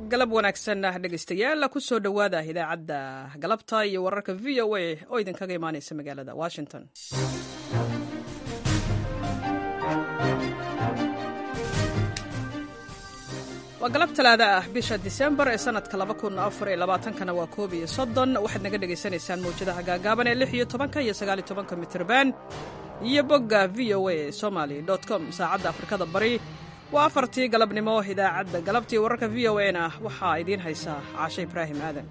galab wanaagsan dhegaystayaal kusoo dhowaada idaacadda galabta iyo wararka v o a oo idinkaga imaaneysa magaalada washington waa galab talaada ah bisha disembar ee sanadka kana waa koob iyo soddon waxaad naga dhegaysanaysaan mawjadaha gaagaaban ee lix iyo tobanka iyo sagaal iyo tobanka mitrban iyo bogga v o a somaly com saacadda afrikada bari waa afartii galabnimo idaacadda galabtii wararka v o a na waxaa idiin haysaa caashe ibraahim aadan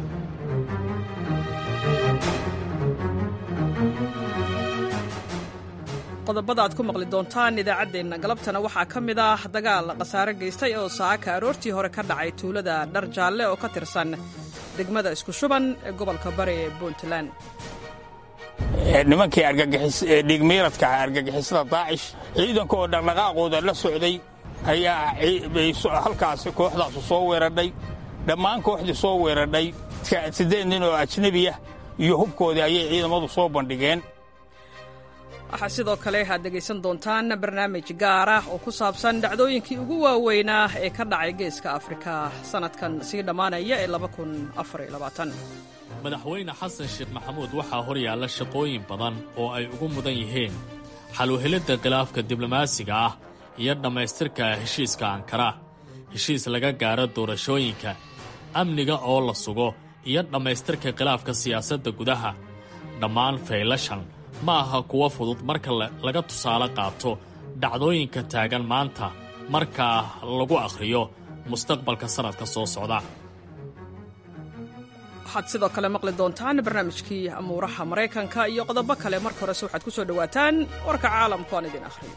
qodobada aad ku maqli doontaan idaacaddeenna galabtana waxaa ka mid ah dagaal khasaare geystay oo saaka aroortii hore ka dhacay tuulada dhar jaalle oo ka tirsan degmada isku shuban ee gobolka bari ee puntland nimankii dhiigmiiradka ah argagixisada daacish ciidanka oo dhaqdhaqaaqooda la socday ayaa halkaasi kooxdaasu soo weeradhay dhammaan kooxdii soo weeradhay siddeed nin oo ajnebiya iyo hubkoodii ayay ciidamadu soo bandhigeen waxaa sidoo kale aad dhegaysan doontaan barnaamij gaar ah oo ku saabsan dhacdooyinkii ugu waaweynaa ee ka dhacay geeska afrika sannadkan sii dhammaanaya ee madaxweyne xasan sheekh maxamuud waxaa hor yaalla shaqooyin badan oo ay ugu mudan yihiin xaluhelidda khilaafka diblomaasiga ah iyo dhammaystirka heshiiska ankara heshiis laga gaaro doorashooyinka amniga oo la sugo iyo dhammaystirka khilaafka siyaasadda gudaha dhammaan faylashan ma aha kuwo fudud marka laga tusaale qaato dhacdooyinka taagan maanta markaa lagu akhriyo mustaqbalka sannadka soo socda waxaad sidoo kale maqli doontaan barnaamijkii amuuraha maraykanka iyo qodobo kale marka horese waxaad ku soo dhowaataan warka caalamku aan idin akhriyo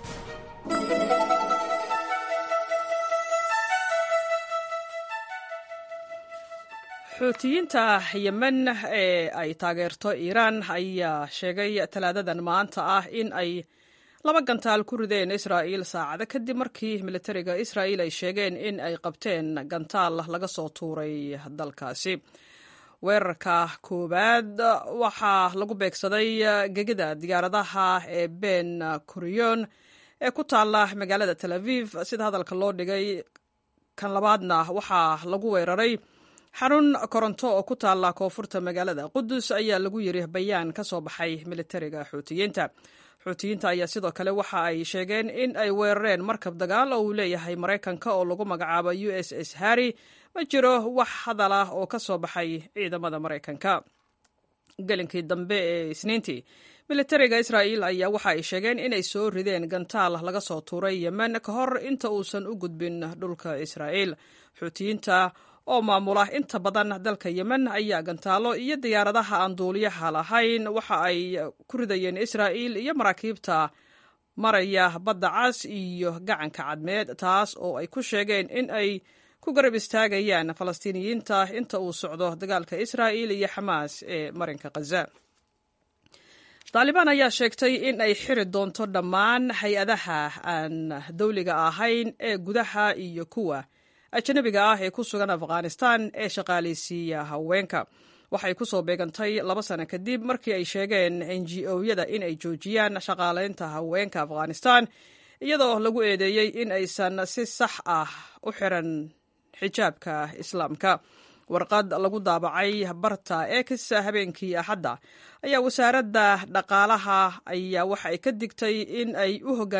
xuutiyiinta yemen ee ay taageerto iiraan ayaa sheegay talaadadan maanta ah in ay laba gantaal ku rideen israa'iil saacado kadib markii militariga israa'iil ay sheegeen in ay qabteen gantaal laga soo tuuray dalkaasi weerarka koowaad waxaa lagu beegsaday gegida diyaaradaha ee ben kuriyon ee ku taalla magaalada tel aviv sida hadalka loo dhigay kan labaadna waxaa lagu weeraray xarun koronto oo ku taalla koonfurta magaalada qudus ayaa lagu yiri bayaan ka soo baxay militariga xuutiyiinta xuutiyiinta ayaa sidoo kale waxa ay sheegeen in ay weerareen markab dagaal oo uu leeyahay maraykanka oo lagu magacaabo u s s harry ma jiro wax hadal ah oo ka soo baxay ciidamada maraykanka gelinkii dambe ee isniintii militariga israa'iil ayaa waxa ay sheegeen inay soo rideen gantaal laga soo tuuray yemen ka hor inta uusan u gudbin dhulka israa'iil xuutiyiinta oo maamula inta badan dalka yemen ayaa gantaalo iyo diyaaradaha aan duuliyaha lahayn waxa ay ku ridayeen israa'iil iyo maraakiibta maraya badda cas iyo gacanka cadmeed taas oo ay ku sheegeen in ay ku garab istaagayaan falastiiniyiinta inta uu socdo dagaalka israa'iil iyo xamaas ee marinka khaza taalibaan ayaa sheegtay in ay xiri doonto dhammaan hay-adaha aan dawliga ahayn ee gudaha iyo kuwa ajanabiga ah ee ku sugan afghanistan ee shaqaalaysiiya haweenka waxay ku soo beegantay laba sano kadib markii ay sheegeen n g o-yada in ay joojiyaan shaqaalaynta haweenka afghanistan iyadoo lagu eedeeyey in aysan si sax ah u xiran xijaabka islaamka warqad lagu daabacay barta ex habeenkii axadda ayaa wasaaradda dhaqaalaha ayaa waxa ay ka digtay in ay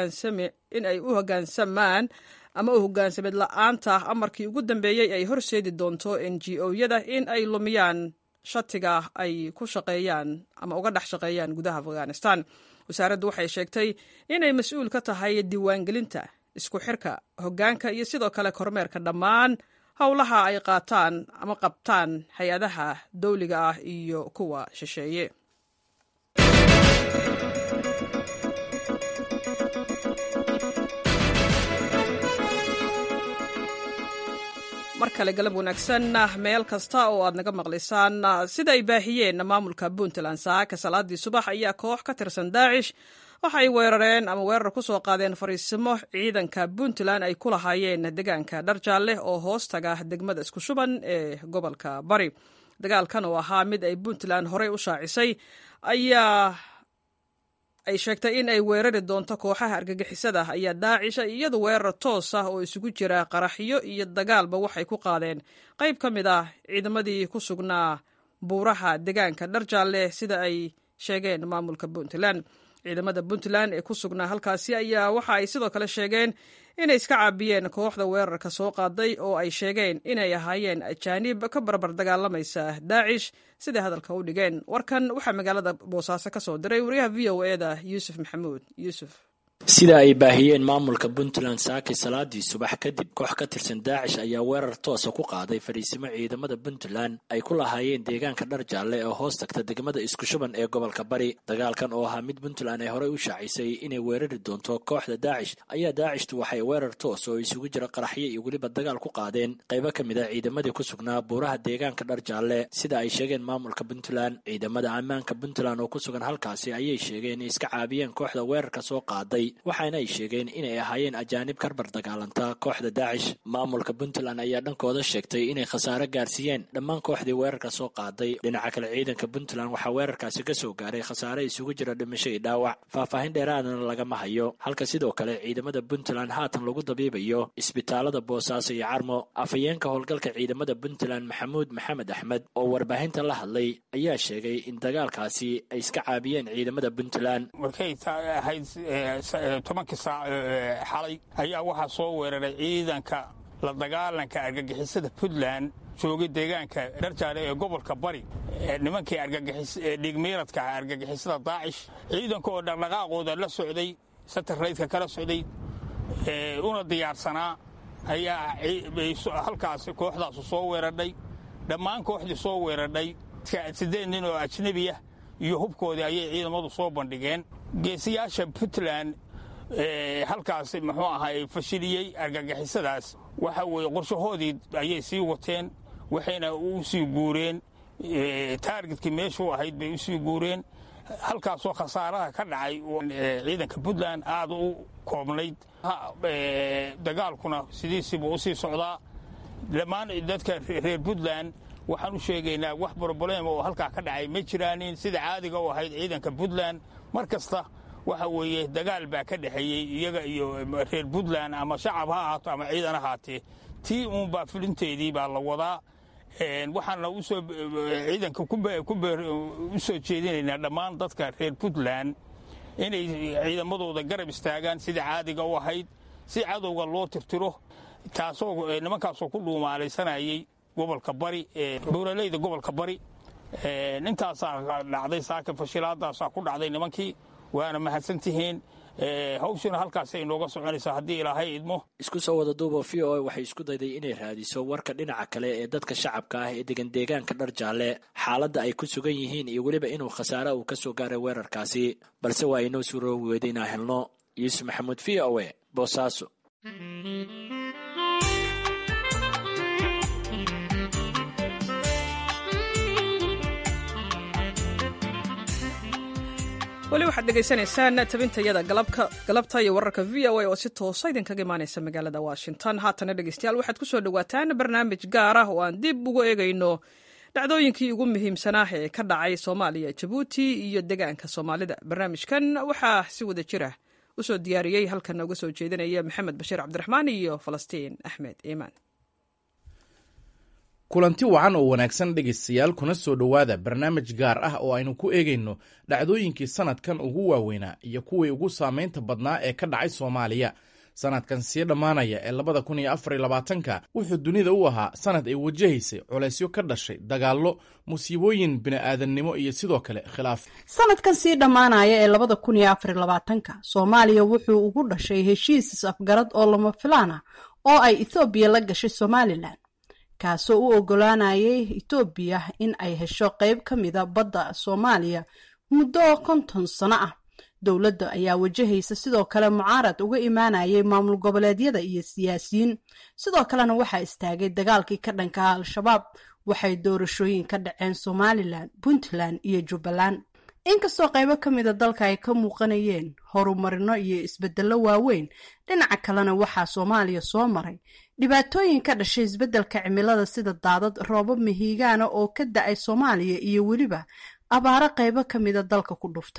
u hoggaansamaan ama u hogaansameed la-aanta amarkii ugu dambeeyey ay horseedi doonto n g o-yada in ay lumiyaan shatiga ay ku shaqeeyaan ama uga dhex shaqeeyaan gudaha afghanistan wasaaraddu waxay sheegtay inay mas-uul ka tahay diiwaangelinta isku xirka hoggaanka iyo sidoo kale kormeerka dhammaan howlaha ay qaataan ama qabtaan hay-adaha dawliga ah iyo kuwa shisheeye mar kale galab wanaagsan meel kasta oo aad naga maqlaysaan sida ay baahiyeen maamulka puntland saaka salaadii subax ayaa koox ka tirsan daacish waxa ay weerareen ama weerar ku soo qaadeen fariisimo ciidanka puntland ay ku lahaayeen deegaanka dharjaalle oo hoos taga degmada isku shuban ee gobolka bari dagaalkan oo ahaa mid ay puntland horey u shaacisay ayaa ay sheegtay in ay weerari doonto kooxaha argagixisada ayaa daacisha iyadu weerar toos ah oo isugu jira qaraxyo iyo dagaalba waxay ku qaadeen qayb ka mid ah ciidamadii ku sugnaa buuraha deegaanka dharjaalle sida ay sheegeen maamulka puntland ciidamada puntland ee ku sugnaa halkaasi ayaa waxa ay sidoo kale sheegeen inay iska caabiyeen kooxda weerarka soo qaaday oo ay sheegeen inay ahaayeen ajaanib ka barbar dagaalamaysa daacish siday hadalka u dhigeen warkan waxaa magaalada boosaaso ka soo diray wariyaha v o eda yuusuf maxamuud yuusuf sida ay baahiyeen maamulka puntland saaki salaadii subax kadib koox ka tirsan daacish ayaa weerar toosa ku qaaday fadhiisimo ciidamada puntland ay ku lahaayeen deegaanka dhar jaalle ee hoos tagta degmada iskushuban ee gobolka bari dagaalkan oo ahaa mid puntland ay horey u shaacisay inay weerari doonto kooxda daacish ayaa daacishtu waxay weerar toos oo isugu jira qaraxyo iyo weliba dagaal ku qaadeen qaybo ka mid a ciidamadii ku sugnaa buuraha deegaanka dhar jaalle sida ay sheegeen maamulka puntland ciidamada ammaanka puntland oo ku sugan halkaasi ayay sheegeen inay iska caabiyeen kooxda weerarka soo qaaday waxaana ay sheegeen inay ahaayeen ajaanib karbar dagaalanta kooxda daacish maamulka puntland ayaa dhankooda sheegtay inay khasaare gaarsiiyeen dhammaan kooxdii weerarka soo qaaday dhinaca kale ciidanka puntland waxaa weerarkaasi ka soo gaaray khasaare isugu jira dhimasho iyo dhaawac faahfaahin dheeraadana lagama hayo halka sidoo kale ciidamada puntland haatan lagu dabiibayo isbitaalada boosaaso iyo carmo afhayeenka howlgalka ciidamada puntland maxamuud maxamed axmed oo warbaahinta la hadlay ayaa sheegay in dagaalkaasi ay iska caabiyeen ciidamada puntland tobankii saac xalay ayaa waxaa soo weeraray ciidanka la dagaalanka argagixisada puntland joogay deegaanka dharjaale ee gobolka bari nimankii dhigmiiradka argagixisada daacish ciidanka oo dhaqdhaqaaqooda la socday satarlaydka kala socday una diyaarsanaa ayaa halkaas kooxdaasu soo weeradhay dhammaan kooxdii soo weeradhay siddeed nin oo ajnebi ah iyo hubkoodii ayay ciidamadu soo bandhigeen geesiyaasha puntland halkaas muxuu ahaa fashiliyey argagixisadaas waxa weeye qorshahoodii ayay sii wateen waxayna u sii guureen taargetkii meeshuu ahayd bay u sii guureen halkaasoo khasaaraha ka dhacay ciidanka puntland aad u koobnayd dagaalkuna sidiisiibuu usii socdaa dhammaan dadka reer puntland waxaan u sheegaynaa wax broblem oo halkaa ka dhacay ma jiraanin sida caadiga u ahayd ciidanka puntland mar kasta waxa weeye dagaal baa ka dhexeeyey iyaga iyo reer puntland ama shacab ha ahaato ama ciidan ahaatee tii uunbaa fulinteedii baa la wadaa waxaana usoo ciidanka u soo jeedinaynaa dhammaan dadka reer puntland inay ciidamadooda garab istaagaan sida caadiga u ahayd si cadowga loo tirtiro taasoo nimankaasoo ku dhuumaalaysanayay gobolka bari buuraleyda gobolka bari intaasaa dhacday saaka fashilaadaasaa ku dhacday nimankii waana mahadsantihiin hawshuna halkaasay inooga soconaysaa haddii ilaahay idmo isku soo wada duuba v o a waxay isku dayday inay raadiso warka dhinaca kale ee dadka shacabka ah ee degan deegaanka dhar jaalle xaaladda ay ku sugan yihiin iyo weliba inuu khasaare uu ka soo gaaray weerarkaasi balse waa inoo suuroobi weyda inaa helno yuusuf maxamuud v o e boosaaso weli waxaad dhegaysanaysaan tabintayada galabta iyo wararka v o a oo si toosa idinkaga imaanaysa magaalada washington haatana dhegeystayaal waxaad ku soo dhowaataan barnaamij gaar ah oo aan dib ugu eegayno dhacdooyinkii ugu muhiimsanaa ee ka dhacay soomaaliya jabuuti iyo degaanka soomaalida barnaamijkan waxaa si wada jira u soo diyaariyey halkan uga soo jeedinaya maxamed bashiir cabdiraxmaan iyo falastiin axmed iimaan kulanti wacan oo wanaagsan dhegaystayaal kuna soo dhowaada barnaamij gaar ah oo aynu ku eegayno dhacdooyinkii sanadkan ugu waaweynaa iyo kuwii ugu saamaynta badnaa ee ka dhacay soomaaliya sanadkan sii dhammaanaya ee labada kun iyo afar iyo labaatanka wuxuu dunida u ahaa sanad ay wajahaysay culaysyo ka dhashay dagaallo musiibooyin bini'aadannimo iyo sidoo kale khilaaf sanadkan sii dhammaanaya ee labada kun iyo afar iyo labaatanka soomaaliya wuxuu ugu dhashay heshiis is-afgarad oo lama filaan ah oo ay ethoobiya la gashay somalilan kaasoo u ogolaanayay etoobiya in ay hesho qeyb ka mida badda soomaaliya muddo konton sano ah dowladda ayaa wajahaysa sidoo kale mucaarad uga imaanayay maamul goboleedyada iyo siyaasiyiin sidoo kalena waxaa istaagay dagaalkii ka dhanka al-shabaab waxay doorashooyin ka dhaceen somalilan puntland iyo jubbaland inkastoo qaybo ka mida dalka ay ka muuqanayeen horumarino iyo isbedello waaweyn dhinaca kalena waxaa soomaaliya soo maray dhibaatooyin ka dhashay isbeddelka cimilada sida daadad roobab mihigaana oo ka da-ay soomaaliya iyo weliba abaaro qaybo ka mida dalka ku dhuftay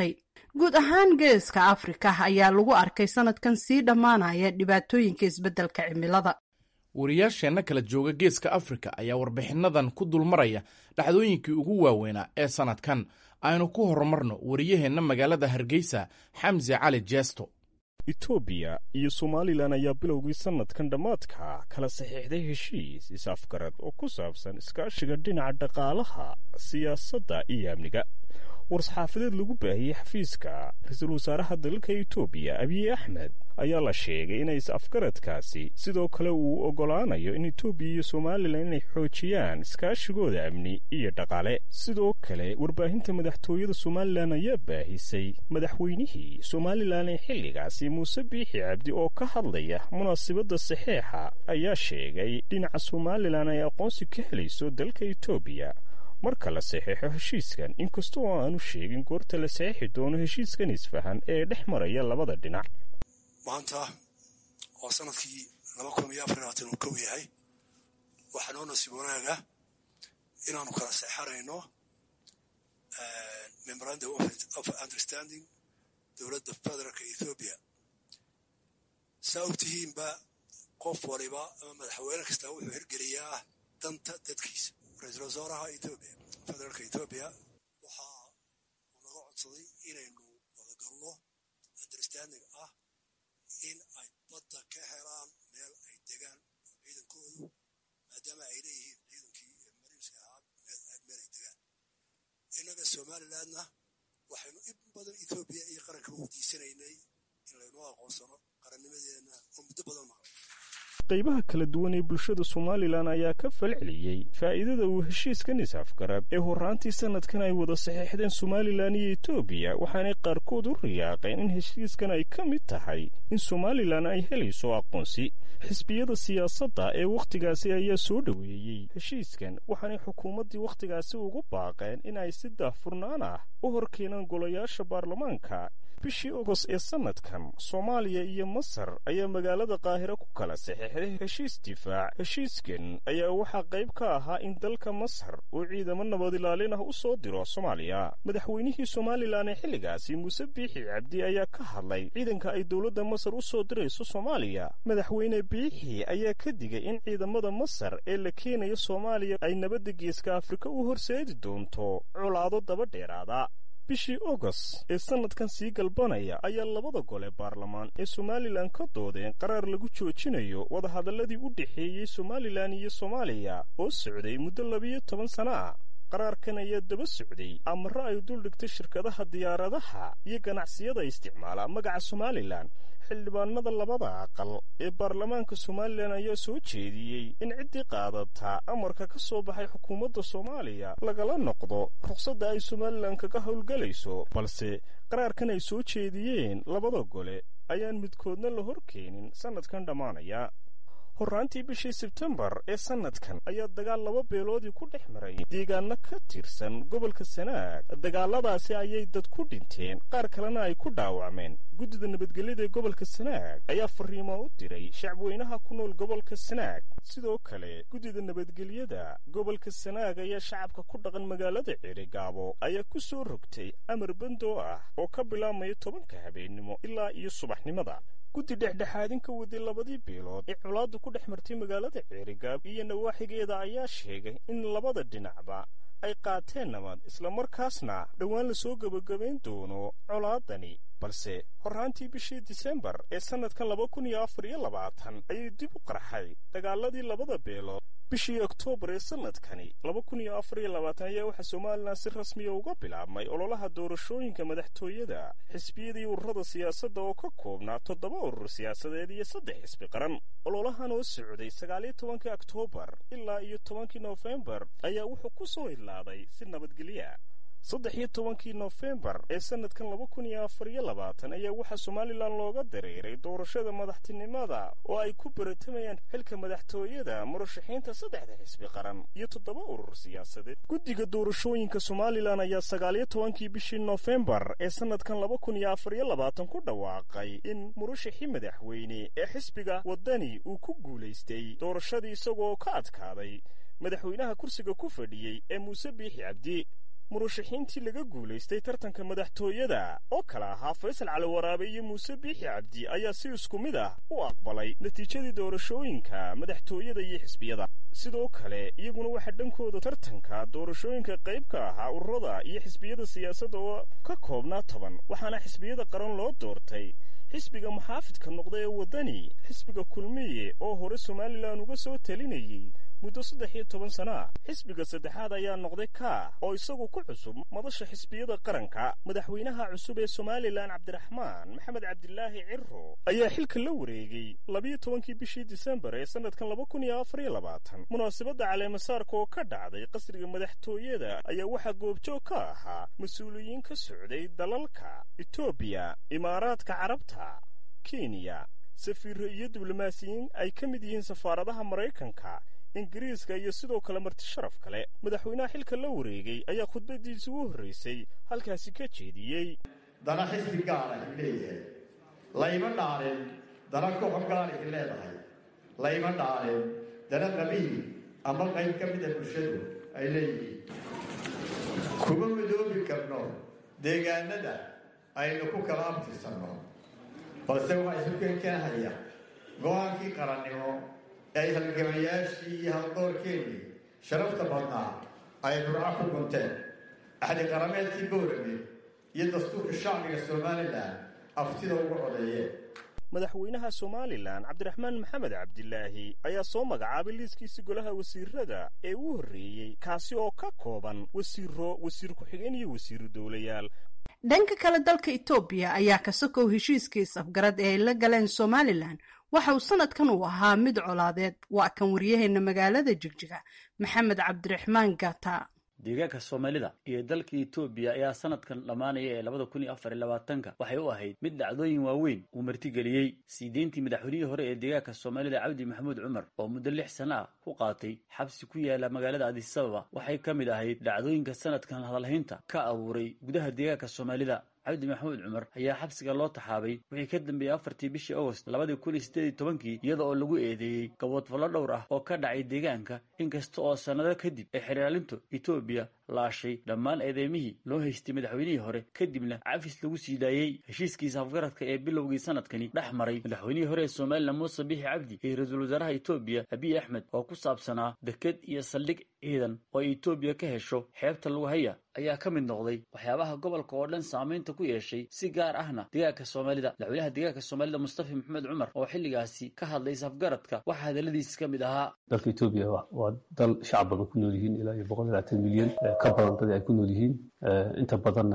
guud ahaan geeska afrika ayaa lagu arkay sanadkan sii dhammaanaya dhibaatooyinka isbeddelka cimilada wariyaasheenna kala jooga geeska afrika ayaa warbixinnadan ku dulmaraya dhacdooyinkii ugu waaweynaa ee sannadkan aynu ku horumarno wariyaheenna magaalada hargeysa xamse cali jeesto etoobiya iyo somalilan ayaa bilowgii sannadkan dhammaadka kala saxiixday heshiis is-afgarad oo ku saabsan iskaashiga dhinaca dhaqaalaha siyaasadda iyo amniga war-saxaafadeed lagu baahiyey xafiiska ra-iisul wasaaraha dalka etoobiya abiy axmed ayaa la sheegay inay is-afgaradkaasi sidoo kale uu oggolaanayo in etoobiya iyo somalilan inay xoojiyaan iskaashigooda amni iyo dhaqaale sidoo kale warbaahinta madaxtooyada somalilan ayaa baahisay madaxweynihii somalilan ee xilligaasi muuse biixi cabdi oo ka hadlaya munaasibadda saxeexa ayaa sheegay dhinaca somalilan ay aqoonsi ka helayso dalka etoobiya marka la saxeexo heshiiskan inkasta oo aanu sheegin goorta la saxeexi doono heshiiskan isfahan ee dhex maraya labada dhinac maanta oo sanadkii laba kun iyo afar labaatan uu kow yahay waxaa noo nasiib wanaaga inaanu kala seexanayno memorandum of understanding dowladda federaalka ethoobiya saa og tihiinba qof waliba ama madaxweyne kastaa wuxuu hirgeliyaa danta dadkiisa ra-iisul wasaaraha ethoobiya federaalka ethoobiya waxa uu naga codsaday inaynu wadagalno understanding ah in ay badda ka helaan meel ay degaan ciidankoodu maadaama ay leeyihiin ciidankii mariiska ahaa meel ay degaan innaga somalilandna waxaynu in badan ethoobiya iyo qaranka weydiisanaynay in laynoo aqoonsano qarannimadeenna oo muddo badan maqan qaybaha kala duwan ee bulshada somalilan ayaa ka falceliyey faa'iidada uu heshiiskan is-afgarad ee horraantii sannadkan ay wada saxeexdeen somalilan iyo etoobiya waxaanay qaarkood u riyaaqeen in heshiiskan ay ka mid tahay in somalilan ay helayso aqoonsi xisbiyada siyaasadda ee wakhtigaasi ayaa soo dhoweeyey heshiiskan waxaanay xukuumaddii wakhtigaasi ugu baaqeen in ay si daahfurnaan ah u hor keenaan golayaasha baarlamaanka bishii ogos ee sannadkan soomaaliya iyo masar ayaa magaalada qaahiro ku kala saxeexday heshiis difaac heshiiskan ayaa waxaa qayb ka ahaa in dalka masar uu ciidamo nabad ilaalin ah u soo diro soomaaliya madaxweynihii somalilan ee xilligaasi muuse biixi cabdi ayaa ka hadlay ciidanka ay dowladda masar u soo dirayso soomaaliya madaxweyne biixi ayaa ka digay in ciidamada masar ee la keenayo soomaaliya ay nabadda geeska afrika u horseedi doonto colaado daba dheeraada bishii ogos ee sannadkan sii galbanaya ayaa labada gole baarlamaan ee somalilan ka doodeen qaraar lagu joojinayo wadahadalladii u dhexeeyey somalilan iyo soomaaliya oo socday muddo labiyo toban sana ah qaraarkan ayaa daba socday amaro ay duldhigtay shirkadaha diyaaradaha iyo ganacsiyada isticmaala magaca somalilan xildhibaanada labada aqal ee baarlamaanka somalilan ayaa soo jeediyey in ciddii qaadataa amarka ka soo baxay xukuumadda soomaaliya lagala noqdo ruqsadda ay somalilan kaga howlgelayso balse qaraarkan ay soo jeediyeen labada gole ayaan midkoodna la hor keenin sannadkan dhammaanaya horraantii bishii sebtembar ee sannadkan ayaa dagaal laba beeloodii ku dhex maray deegaano ka tirsan gobolka sanaag dagaaladaasi ayay dad ku dhinteen qaar kalena ay ku dhaawacmeen guddida nabadgelyada ee gobolka sanaag ayaa fariimo u diray shacbweynaha ku nool gobolka sanaag sidoo kale guddida nabadgelyada gobolka sanaag ayaa shacabka ku dhaqan magaalada ceerigaabo ayaa ku soo rogtay amar bandoo ah oo ka bilaabmaya tobanka habeennimo ilaa iyo subaxnimada guddi dhexdhexaadin ka waday labadii biilood ee colaaddu ku dhex martay magaalada ceerigaab iyo nawaaxigeeda ayaa sheegay in labada dhinacba ay qaateen nabad islamarkaasna dhowaan la soo gebagabayn doono colaadani balse horraantii bishii disembar ee sannadkan laba kun iyo afar iyo labaatan ayay dib u qarxay dagaaladii labada beelood bishii oktoobar ee sannadkani laba kun iyo afar iyo labaatan ayaa waxaa somalilan si rasmiya uga bilaabmay ololaha doorashooyinka madaxtooyada xisbiyadii ururada siyaasadda oo ka koobnaa toddoba urur siyaasadeed iyo saddex xisbi qaran ololahan oo socday sagaaliyo tobankii oktoobar ilaa iyo tobankii noofembar ayaa wuxuu ku soo idlaaday si nabadgelya saddex iyo tobankii nofembar ee sannadkan laba kun iyo afar iyo labaatan ayaa waxaa somalilan looga dareeray doorashada madaxtinimada oo ay ku baratamayaan xilka madaxtooyada murashaxiinta saddexda xisbi qaran iyo toddoba urur siyaasadeed guddiga doorashooyinka somalilan ayaa sagaaliyo tobankii bishii nofembar ee sannadkan laba kun iyo afar iyo labaatan ku dhawaaqay in murashaxii madaxweyne ee xisbiga waddani uu ku guulaystay doorashadii isagoo ka adkaaday madaxweynaha kursiga ku fadhiyey ee muuse biixi cabdi murashaxiintii laga guulaystay tartanka madaxtooyada oo kale ahaa faysal cali waraabe iyo muuse biixi cabdi ayaa si isku mid ah u aqbalay natiijadii doorashooyinka madaxtooyada iyo xisbiyada sidoo kale iyaguna waxaa dhankooda tartanka doorashooyinka qayb ka ahaa ururada iyo xisbiyada siyaasadda oo ka koobnaa toban waxaana xisbiyada qaran loo doortay xisbiga muxaafidka noqda ee waddani xisbiga kulmiye oo hore somalilan uga soo talinayey muddo saddex iyo toban sana ah xisbiga saddexaad ayaa noqday kaa oo isagu ku cusub madasha xisbiyada qaranka madaxweynaha cusub ee somalilan cabdiraxmaan maxamed cabdilaahi ciro ayaa xilka la wareegay labiyo tobankii bishii disembar ee sannadkan laba kun iyo afar iyo labaatan munaasabadda caleemasaarka oo ka dhacday qasriga madaxtooyada ayaa waxaa goobjoog ka ahaa mas-uuliyiin ka socday dalalka etoobiya imaaraadka carabta kenya safiirro iyo diblomaasiyiin ay ka mid yihiin safaaradaha maraykanka ingiriiska iyo sidoo kale marti sharaf kale madaxweynaha xilka la wareegay ayaa khudbaddiisa ugu horraysay halkaasi ka jeediyey dana xisbi gaara i leeyahay layma dhaalin dana kooxo gaara i leedahay layma dhaalin dana qabiil ama qayb ka mida bulshadu ay leeyihiin kuma midoobi karno deegaanada aynu ku kala abtirsanno balse waxaa isu keenkeenhaya go-aankii qarannimo ay halgamayaashii iyo haldoorkeennii sharafta badnaa ay burco ku gunteen axdi qarameedkii boorame iyo dastuurka shacbiga somalilan aftida ugu codeeyeen madaxweynaha somalilan cabdiraxmaan maxamed cabdilaahi ayaa soo magacaabay liiskiisi golaha wasiirada ee u horreeyey kaasi oo ka kooban wasiiro wasiir ku-xigeen iyo wasiiru dowlayaal dhanka kale dalka etoobiya ayaa ka sokow heshiiskiis afgarad ee ay la galeen somalilan waxa uu sanadkan uu ahaa mid colaadeed waa kan waryaheena magaalada jigjiga maxamed cabdiraxmaan gata deegaanka soomaalida iyo dalka etoobiya ayaa sanadkan dhammaanaya ee labada kun iyo afar iyo labaatanka waxay u ahayd mid dhacdooyin waaweyn uu martigeliyey sii deyntii madaxweynihii hore ee deegaanka soomaalida cabdi maxamuud cumar oo muddo lix sana ah ku qaatay xabsi ku yaala magaalada adisababa waxay ka mid ahayd dhacdooyinka sanadkan hadalhaynta ka abuuray gudaha deegaanka soomaalida cabdi maxamuud cumar ayaa xabsiga loo taxaabay wixii ka dambeeyey afartii bishii agost labadii kun iyo siddeed iyo tobankii iyada oo lagu eedeeyey gaboodfallo dhowr ah oo ka dhacay deegaanka inkasta oo sannado kadib ay xeraalintu etoobiya laashay dhammaan eedeymihii loo haystay madaxweynihii hore kadibna cafis lagu sii daayey heshiiskiisa afgaradka ee bilowgii sanadkani dhex maray madaxweynihii hore ee somalilan muuse bixi cabdi iyo ra-iisul wasaaraha etoobiya abiy axmed oo ku saabsanaa deked iyo saldhig ciidan oo ay etoobiya ka hesho xeebta lagu haya ayaa ka mid noqday waxyaabaha gobolka oo dhan saamaynta ku yeeshay si gaar ahna deegaanka soomaalida madaxweynaha deegaanka soomaalida mustafa maxamed cumar oo xilligaasi ka hadlay safgaradka waxaa hadaladiisa ka mid ahaa dalka etoobiya waa dal shacab badan ku nool yihiin ilaa iyo boqol iyo labaatan milyan ka badan dadii ay ku nool yihiin inta badanna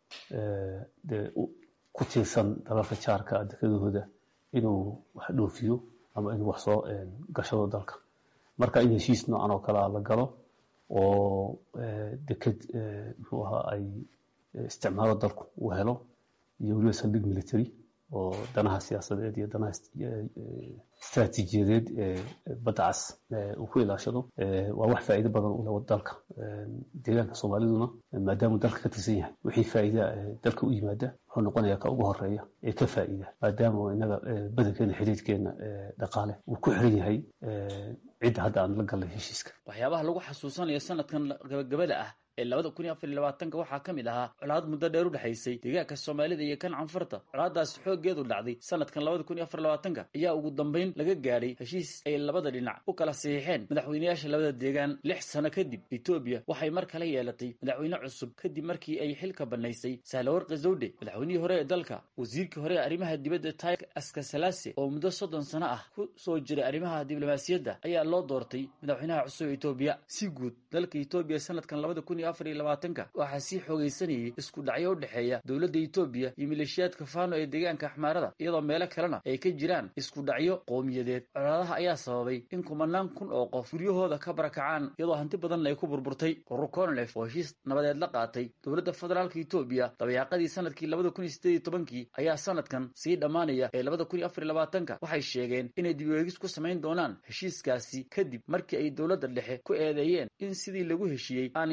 dee ku tiirsan dalalka jaarka dekadahooda inuu wax dhoofiyo ama inuu wax soo gashado dalka marka in heshiis noocan oo kale a la galo oo deked muxuu ahaa ay isticmaalo dalku uu helo iyo weliba saldhig military oo danaha siyaasadeed iyo danaha istaraatiijiyadeed ee badda cas uu ku ilaashado waa wax faa'iido badan u leh dalka deegaanka soomaaliduna maadaamuu dalka ka tirsan yahay wixii faa'iida dalka u yimaada wuxuu noqonayaa ka ugu horeeya ee ka faa'iida maadaama inaga badankeena xiriirkeena dhaqaale uu ku xiran yahay cidda hadda aan la gallay heshiiska waxyaabaha lagu xasuusanayo sanadkan gabagabada ah ee labada kun iyo afar iyo labaatanka waxaa ka mid ahaa colaad muddo dheer u dhexaysay deegaanka soomaalida iyo kan canfarta colaadaasi xooggeedu dhacday sanadkan labada kun iyo afar iyo labaatanka ayaa ugu dambayn laga gaadhay heshiis ay labada dhinac u kala saxiixeen madaxweynayaasha labada deegaan lix sano kadib etoobiya waxay mar kale yeelatay madaxweyne cusub kadib markii ay xilka bannaysay sahlawarqi zawdhe madaxweynihii hore ee dalka wasiirkii hore ee arrimaha dibadda taik askasalaase oo muddo soddon sano ah ku soo jiray arrimaha diblomaasiyadda ayaa loo doortay madaxweynaha cusub ee etoobiya si guud dalka etoobiya sanadkan labada kun afar iyo labaatanka waxaa sii xoogaysanayay isku dhacyo u dhexeeya dowladda etoobiya iyo maleeshiyaadka faano ee deegaanka axmaarada iyadoo meelo kalena ay ka jiraan isku dhacyo qowmiyadeed colaadaha ayaa sababay in kumanaan kun oo qof guryahooda ka barakacaan iyadoo hanti badanna ay ku burburtay urur conlef oo heshiis nabadeed la qaatay dowladda federaalka etoobiya dabayaaqadii sanadkii labada kun iyo sideed iyo tobankii ayaa sanadkan sii dhammaanaya ee labada kun iyo afar iyo labaatanka waxay sheegeen inay dib weegis ku samayn doonaan heshiiskaasi kadib markii ay dowladda dhexe ku eedeeyeen in sidii lagu heshiiyey aanay u dhaqan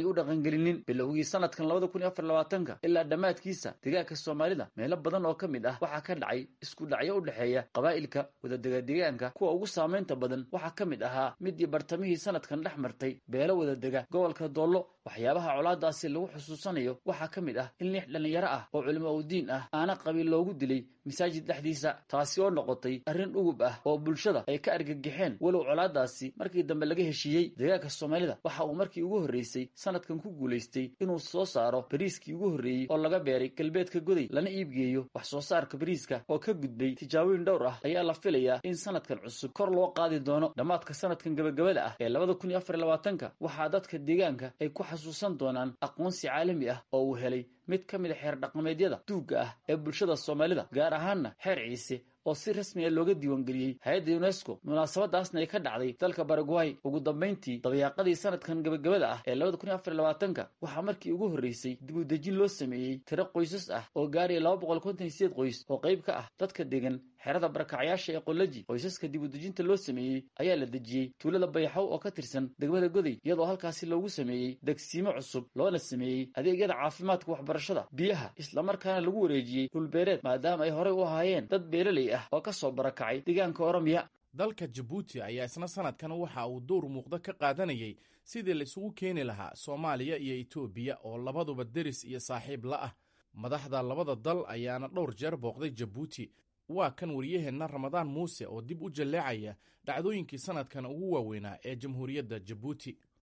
dhaqangelinin bilowgii sanadkan labada kun iyo afar labaatanka ilaa dhammaadkiisa deegaanka soomaalida meelo badan oo ka mid ah waxaa ka dhacay isku dhacyo u dhexeeya qabaa'ilka wadadega deegaanka kuwa ugu saamaynta badan waxaa ka mid ahaa midii bartamihii sanadkan dhex martay beelo wadadega gobolka doollo waxyaabaha colaadaasi lagu xusuusanayo waxaa ka mid ah in lix dhallinyaro ah oo culimo udiin ah aana qabiil loogu dilay masaajid dhexdiisa taasi oo noqotay arrin dhugub ah oo bulshada ay ka argagixeen walow colaadaasi markii dambe laga heshiiyey deegaanka soomaalida waxa uu markii ugu horreysay sanadkan ku guulaystay inuu soo saaro bariiskii ugu horreeyey oo laga beeray galbeedka goday lana iibgeeyo wax soo saarka bariiska oo ka gudbay tijaabooyin dhowr ah ayaa la filayaa in sanadkan cusub kor loo qaadi doono dhammaadka sanadkan gabagabada ah ee labada kun iyo afar iyo labaatanka waxaa dadka deegaanka ay ku xasuusan doonaan aqoonsi caalami ah oo uu helay mid ka mid a xeer dhaqameedyada duugga ah ee bulshada soomaalida gaar ahaanna xeer ciise oo si rasmi a looga diiwaangeliyey hay-adda unesco munaasabadaasna ay ka dhacday dalka baraguay ugu dambayntii dabayaaqadii sanadkan gabagabada ah ee labada kun iyo afar iyo labaatanka waxaa markii ugu horreysay dib u dejin loo sameeyey tiro qoysas ah oo gaaraya laba boqol konton iyo sideed qoys oo qayb ka ah dadka degan xerada barakacyaasha ee qolaji qoysaska dib u dejinta loo sameeyey ayaa la dejiyey tuulada bayaxow oo ka tirsan degmada goday iyadoo halkaasi loogu sameeyey degsiimo cusub loona sameeyey adeegyada caafimaadka waxbarashada biyaha islamarkaana lagu wareejiyey dhulbeereed maadaama ay horey u ahaayeen dad beeraley ah oo ka soo barakacay deegaanka oromiya dalka jabuuti ayaa isna sanadkan waxa uu dowr muuqda ka qaadanayay sidii la isugu keeni lahaa soomaaliya iyo etoobiya oo labaduba deris iyo saaxiib la ah madaxda labada dal ayaana dhowr jeer booqday jabuuti waa kan wariyaheenna ramadaan muuse oo dib u jalleecaya dhacdooyinkii sanadkan ugu waaweynaa ee jamhuuriyadda jabuuti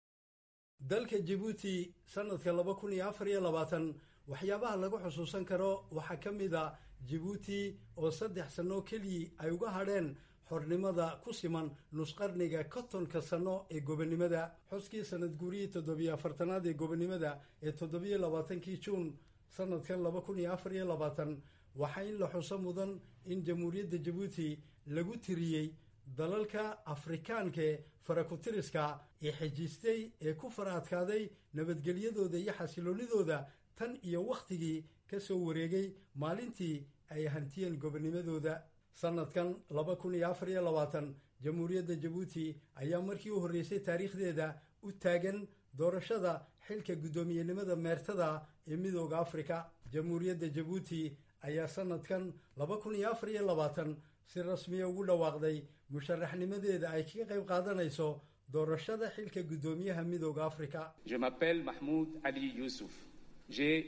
dalka jabuuti sanadka laba kun iyo afar iyo labaatan waxyaabaha lagu xusuusan karo waxaa ka mid a jabuuti oo saddex sannoo keliyii ay uga hadheen xornimada ku siman nusqarniga kontonka sanno ee gobonnimada xuskii sanad guurihii toddobiyo afartanaad ee gobonnimada ee toddobiyo labaatankii juun sanadkan laba kun iyo afar iyo labaatan waxaa in la xuso mudan in jamhuuriyadda jabuuti lagu tiriyey dalalka afrikaankae farakutiriska ee xejiistay ee ku fara adkaaday nabadgelyadooda iyo xasiloonidooda tan iyo wakhtigii ka soo wareegay maalintii ay hantiyeen gobonnimadooda sanadkan laba kun iyo afar iyo labaatan jamhuuriyadda jabuuti ayaa markii u horreysay taariikhdeeda u taagan doorashada xilka guddoomiyenimada meertada ee midooda afrika jamhuuriyadda jabuuti ayaa sanadkan laba kun iyo afar iyo labaatan si rasmiya ugu dhawaaqday musharaxnimadeeda ay kaga qayb qaadanayso doorashada xilka guddoomiyaha midooda afrika Je m'appelle Mahmoud Ali Youssouf. J'ai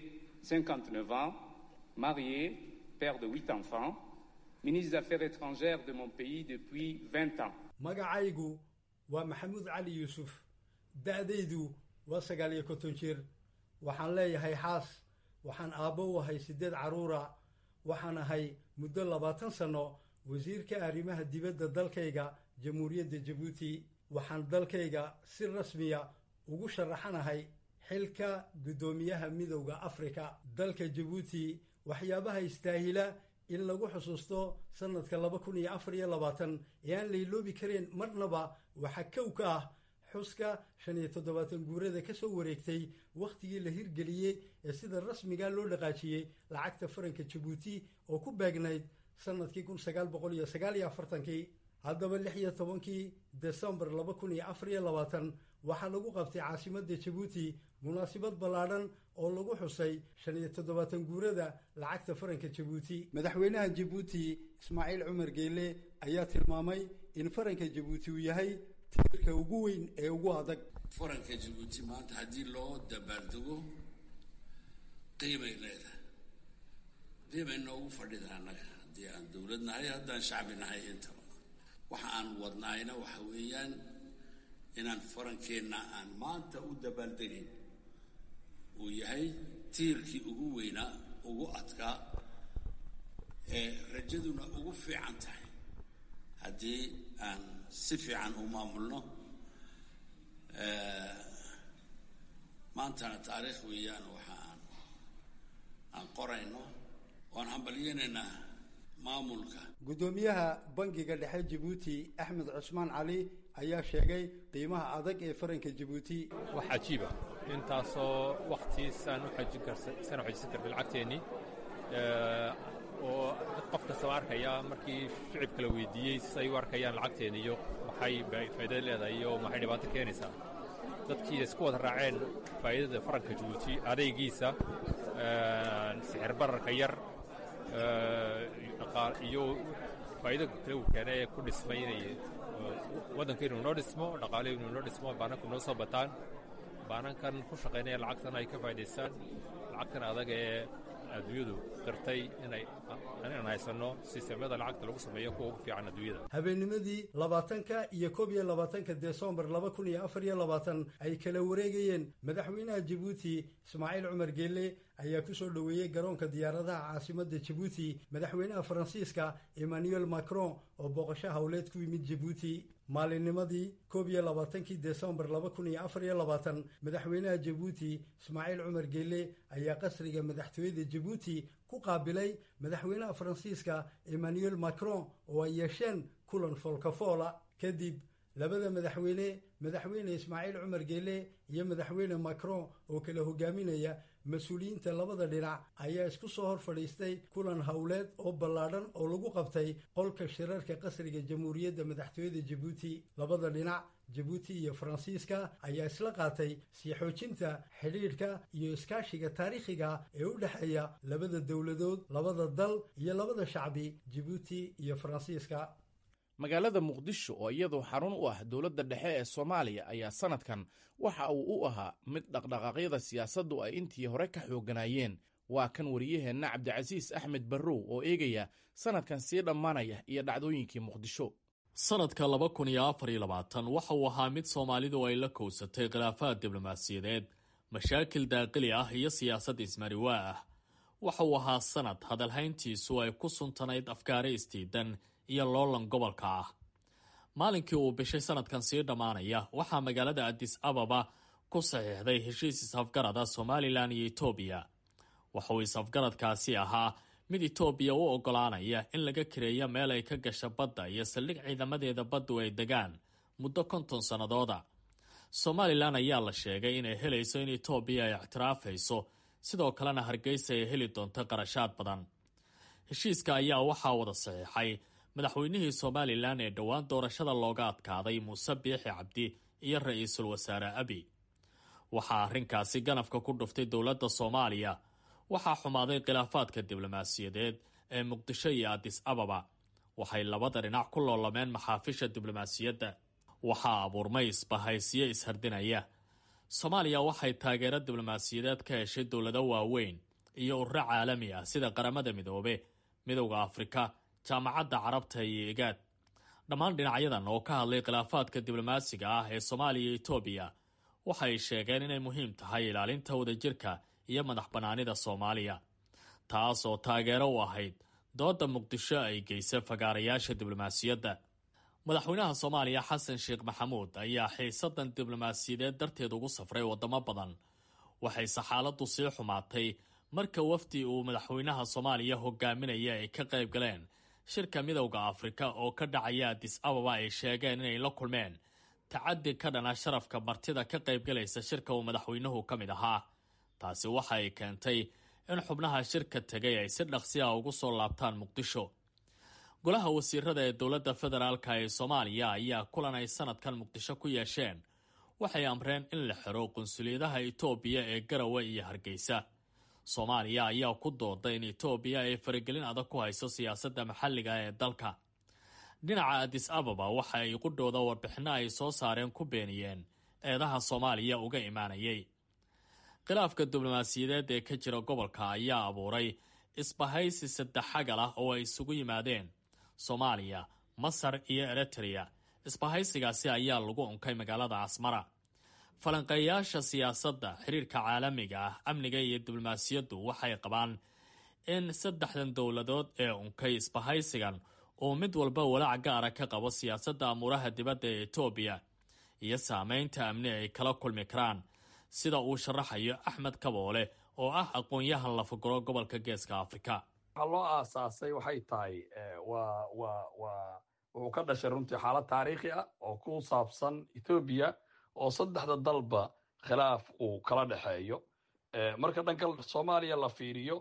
59 ans, marié, père de 8 enfants, ministre des Affaires étrangères de mon pays depuis 20 ans. magacaygu waa maxamuud cali yuusuf da-daydu waa sagaal iyo konton jir waxaan leeyahay xaas waxaan aabbo u ahay siddeed carruura waxaan ahay muddo labaatan sanno wasiirka arrimaha dibadda dalkayga jamhuuriyadda jabuuti waxaan dalkayga si rasmiya ugu sharaxanahay xilka guddoomiyaha midowda afrika dalka jabuuti waxyaabaha istaahila in lagu xusuusto sanadka laba kun iyo afar iyo labaatan ee aan layloobi kareen marnaba waxaa kow ka ah xuska shan iyo toddobaatan guurada ka soo wareegtay wakhtigii la hirgeliyey ee sida rasmiga loo dhaqaajiyey lacagta faranka jabuuti oo ku beegnayd sanadkii kun sagaal boqol iyo sagaal iyo afartankii haddaba lix iyo tobankii desembar laba kun iyo afar iyo labaatan waxaa lagu qabtay caasimadda jabuuti munaasabad ballaadhan oo lagu xusay shan iyo toddobaatan guurada lacagta faranka jabuuti madaxweynaha jabuuti ismaaciil cumar geele ayaa tilmaamay in faranka jabuuti uu yahay tiirka ugu weyn ee ugu adag faranka jabuuti maanta haddii loo dabaaldego qiimay leedahay qiimay noogu fadhida annaga haddii aan dowlad nahay haddaan shacbi nahay intaba waxa aan wadnaayna waxa weeyaan inaan farankeenna aan maanta u dabaaldegayn uu yahay tiirkii ugu weynaa ugu adkaa ee rajaduna ugu fiican tahay haddii aan si fiican u maamulno maantana taariikh weeyaan waxa aan aan qorayno oan hambalyeynaynaa maamulka guddoomiyaha bangiga dhexe jabuuti axmed cusmaan cali ayaa sheegay qiimaha adag ee faranka jabuuti wax cajiiba intaasoo waktiisaan u xajin karsaan u xajisan karna lacagteennii oo qof kastaba arkaya markii shicibka la weydiiyey say u arkayaan lacagteena iyo maxay faa'iidada leedahay iyo maxay dhibaato keenaysaa dadkii isku wada raaceen faa'iidada faranka jabuuti adaygiisa sixir bararka yar iyo faa'iido kale uu keenay ee ku dhismay inay waddanka inuu noo dhismo dhaqaale inuu noo dhismo baananku noo soo bataan baanankan ku shaqaynaya lacagtan ay ka faa'idaystaan lacagtan adag ee adduunyadu qirtay inay inaan haysanno sisteemyada lacagta lagu sameeyo kuwa ugu fiican adduunyada habeennimadii labaatanka iyo koob iyo labaatanka desembar laba kun iyo afar iyo labaatan ay kala wareegayeen madaxweynaha jabuuti ismaaciil cumar geelle ayaa ku soo dhoweeyey garoonka diyaaradaha caasimadda jabuuti madaxweynaha faransiiska emmanuel macron oo booqasho howleed ku yimid jabuuti maalinnimadii koob iyo labaatankii desembar laba kun iyo afar iyo labaatan madaxweynaha jabuuti ismaaciil cumar geelle ayaa qasriga madaxtooyada jabuuti ku qaabilay madaxweynaha faransiiska emmanuel macron oo ay yeesheen kulan foolkafoola kadib labada madaxweyne madaxweyne ismaaciil cumar geelle iyo madaxweyne macron oo kala hogaaminaya mas-uuliyiinta labada dhinac ayaa isku soo hor fadhiistay kulan howleed oo ballaadhan oo lagu qabtay qolka shirarka qasriga jamhuuriyadda madaxtooyada jabuuti labada dhinac jabuuti iyo faransiiska ayaa isla qaatay sii xoojinta xidhiidhka iyo iskaashiga taariikhiga ee u dhexeeya labada dowladood labada dal iyo labada shacbi jabuuti iyo faransiiska magaalada muqdisho oo iyadoo xarun u ah dowladda dhexe ee soomaaliya ayaa sanadkan waxa uu u ahaa mid dhaqdhaqaaqyada siyaasaddu ay intii hore ka xoogganaayeen waa kan wariyaheenna cabdicasiis axmed barrow oo eegaya sanadkan sii dhammaanaya iyo dhacdooyinkii muqdisho sanadka laba kun iyo afar iyo labaatan waxa uu ahaa mid soomaalidu ay la kowsatay khilaafaad diblomaasiyadeed mashaakil daaqili ah iyo siyaasad ismariwaa ah waxa uu ahaa sanad hadalhayntiisu ay ku suntanayd afkaare istiidan iyo loolan gobolka ah maalinkii uu bishay sanadkan sii dhammaanaya waxaa magaalada adis ababa ku saxiixday heshiis is-afgarada somalilan iyo etoobiya waxauu is-afgaradkaasi ahaa mid etoobiya u oggolaanaya in laga kareeyo meel ay ka gasha badda iyo saldhig ciidamadeeda baddu ay degaan muddo konton sannadooda somalilan ayaa la sheegay inay helayso in etoobiya ay ictiraafayso sidoo kalena hargeysa ay heli doonto qarashaad badan heshiiska ayaa waxaa wada saxiixay madaxweynihii somalilan ee dhowaan doorashada looga adkaaday muuse biixi cabdi iyo ra-iisul wasaare abi waxaa arrinkaasi ganafka ku dhuftay dowladda soomaaliya waxaa xumaaday khilaafaadka diblomaasiyadeed ee muqdisho iyo adis ababa waxay labada dhinac ku loolameen maxaafisha diblomaasiyadda waxaa abuurmay isbahaysiyo ishardinaya soomaaliya waxay taageero diblomaasiyadeed ka heshay dowlado waaweyn iyo ururo caalami ah sida qaramada midoobe midowda afrika jaamacadda carabta iyo igaad dhammaan dhinacyadan oo ka hadlay khilaafaadka diblomaasiga ah ee soomaaliya iyo etoobiya waxay sheegeen inay muhiim tahay ilaalinta wadajirka iyo madax bannaanida soomaaliya taas oo taageero u ahayd dooda muqdisho ay geysa fagaarayaasha diblomaasiyadda madaxweynaha soomaaliya xasan sheekh maxamuud ayaa xiisadan diblomaasiyadeed darteed ugu safray wadamo badan waxayse xaaladdu sii xumaatay marka wafdi uu madaxweynaha soomaaliya hogaaminaya ay ka qayb galeen shirka midowda afrika oo ka dhacaya adis ababa ay sheegeen inay la kulmeen tacadi ka dhana sharafka martida ka qaybgalaysa shirka uu madaxweynuhu ka mid ahaa taasi waxa ay keentay in xubnaha shirka tegay ay si dhaqsi ah ugu soo laabtaan muqdisho golaha wasiirada ee dowladda federaalka ee soomaaliya ayaa kulan ay sanadkan muqdisho ku yeesheen waxay amreen in la xiro qunsuliyadaha etoobiya ee garawe iyo hargeysa soomaaliya ayaa ku dooday in etoobiya ay faragelin adag ku hayso siyaasadda maxalliga ee dalka dhinaca adis ababa waxa ay qudhooda warbixino ay soo saareen ku beeniyeen eedaha soomaaliya uga imaanayay khilaafka diblomaasiyadeed ee ka jira gobolka ayaa abuuray isbahaysi saddex xagal ah oo ay isugu yimaadeen soomaaliya masar iyo eritrea isbahaysigaasi ayaa lagu unkay magaalada casmara falanqeeyaasha siyaasadda xiriirka caalamiga ah amniga iyo diblomaasiyaddu waxay qabaan in saddexdan dowladood ee unkay isbahaysigan uu mid walba walaac gaara ka qabo siyaasadda amuuraha dibadda ee etoobiya iyo saameynta amni ay kala kulmi karaan sida uu sharaxayo axmed kaboole oo ah aqoon-yahan lafaguro gobolka geeska afrika waxaa loo aasaasay waxay tahay waa waa waa wuxuu ka dhashay runtii xaalad taariikhi ah oo ku saabsan etoobiya oo saddexda dalba khilaaf uu kala dhexeeyo marka dhanka soomaaliya la fiiriyo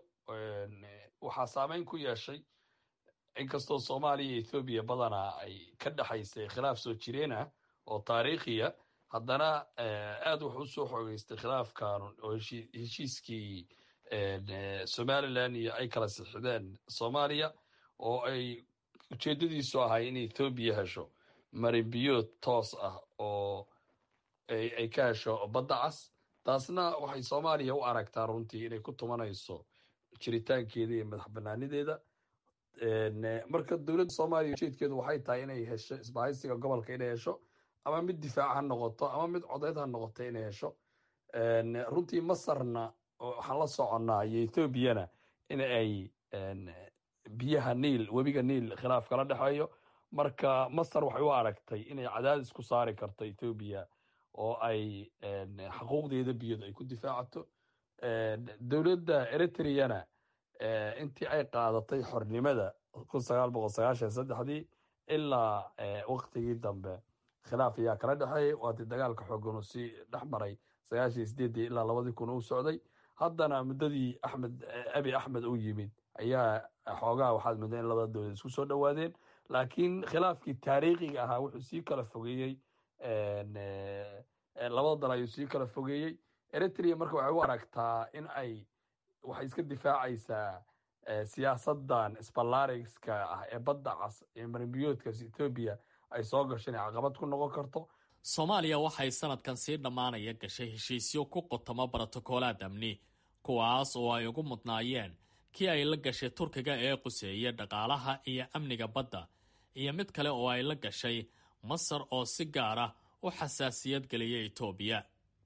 waxaa saameyn ku yeeshay inkastoo soomaaliya iyo ethoobiya badanaa ay ka dhexaysay khilaaf soo jireen ah oo taariikhiya haddana aad wuxuu usoo xoogeystay khilaafkan oo heshiiskii somalilan iyo ay kala sixideen soomaaliya oo ay ujeedadiisu ahay in ethoobiya hesho marinbiyood toos ah oo ay ka hesho badda cas taasna waxay soomaaliya u aragtaa runtii inay ku tumanayso jiritaankeeda iyo madax banaanideeda marka dowladda soomaaliya ujeedkeedu waxay tahay inay hesho isbahaysiga gobolka inay hesho ama mid difaac ha noqoto ama mid codeyd ha noqoto inay hesho runtii masarna waxaan la soconnaa iyo ethoobiana in ay biyaha niil webiga niil khilaaf kala dhexeeyo marka masar waxay u aragtay inay cadaadis ku saari karto ethoobiya oo ay xuquuqdeeda biyood ay ku difaacato dowladda eritreana intii ay qaadatay xornimada kun sagaal boqol sagaashan saddexdii ilaa waktigii dambe khilaaf ayaa kala dhexeeyay waatii dagaalka xoogan uu sii dhex maray sagaashan sideedii ilaa labadii kun uu socday haddana muddadii axmed abi axmed uu yimid ayaa xoogaha waxaad mudda in labada dowlad isku soo dhowaadeen laakiin khilaafkii taariikhiga ahaa wuxuu sii kala fogeeyey labada dal ayuu sii kala fogeeyey eritrea marka waxay u aragtaa in ay waxay iska difaacaysaa siyaasadan sbalarigska ah ee badda cas ee marinbiyoodkaas ethoobiya ay soo gasho inay caqabad ku noqon karto soomaaliya waxay sanadkan sii dhammaanaya gashay heshiisyo ku qotamo brotokoolaad amni kuwaas oo ay ugu mudnaayeen kii ay la gashay turkiga ee quseeya dhaqaalaha iyo amniga badda iyo mid kale oo ay la gashay masar oo si gaar ah u xasaasiyad geliya etoobiya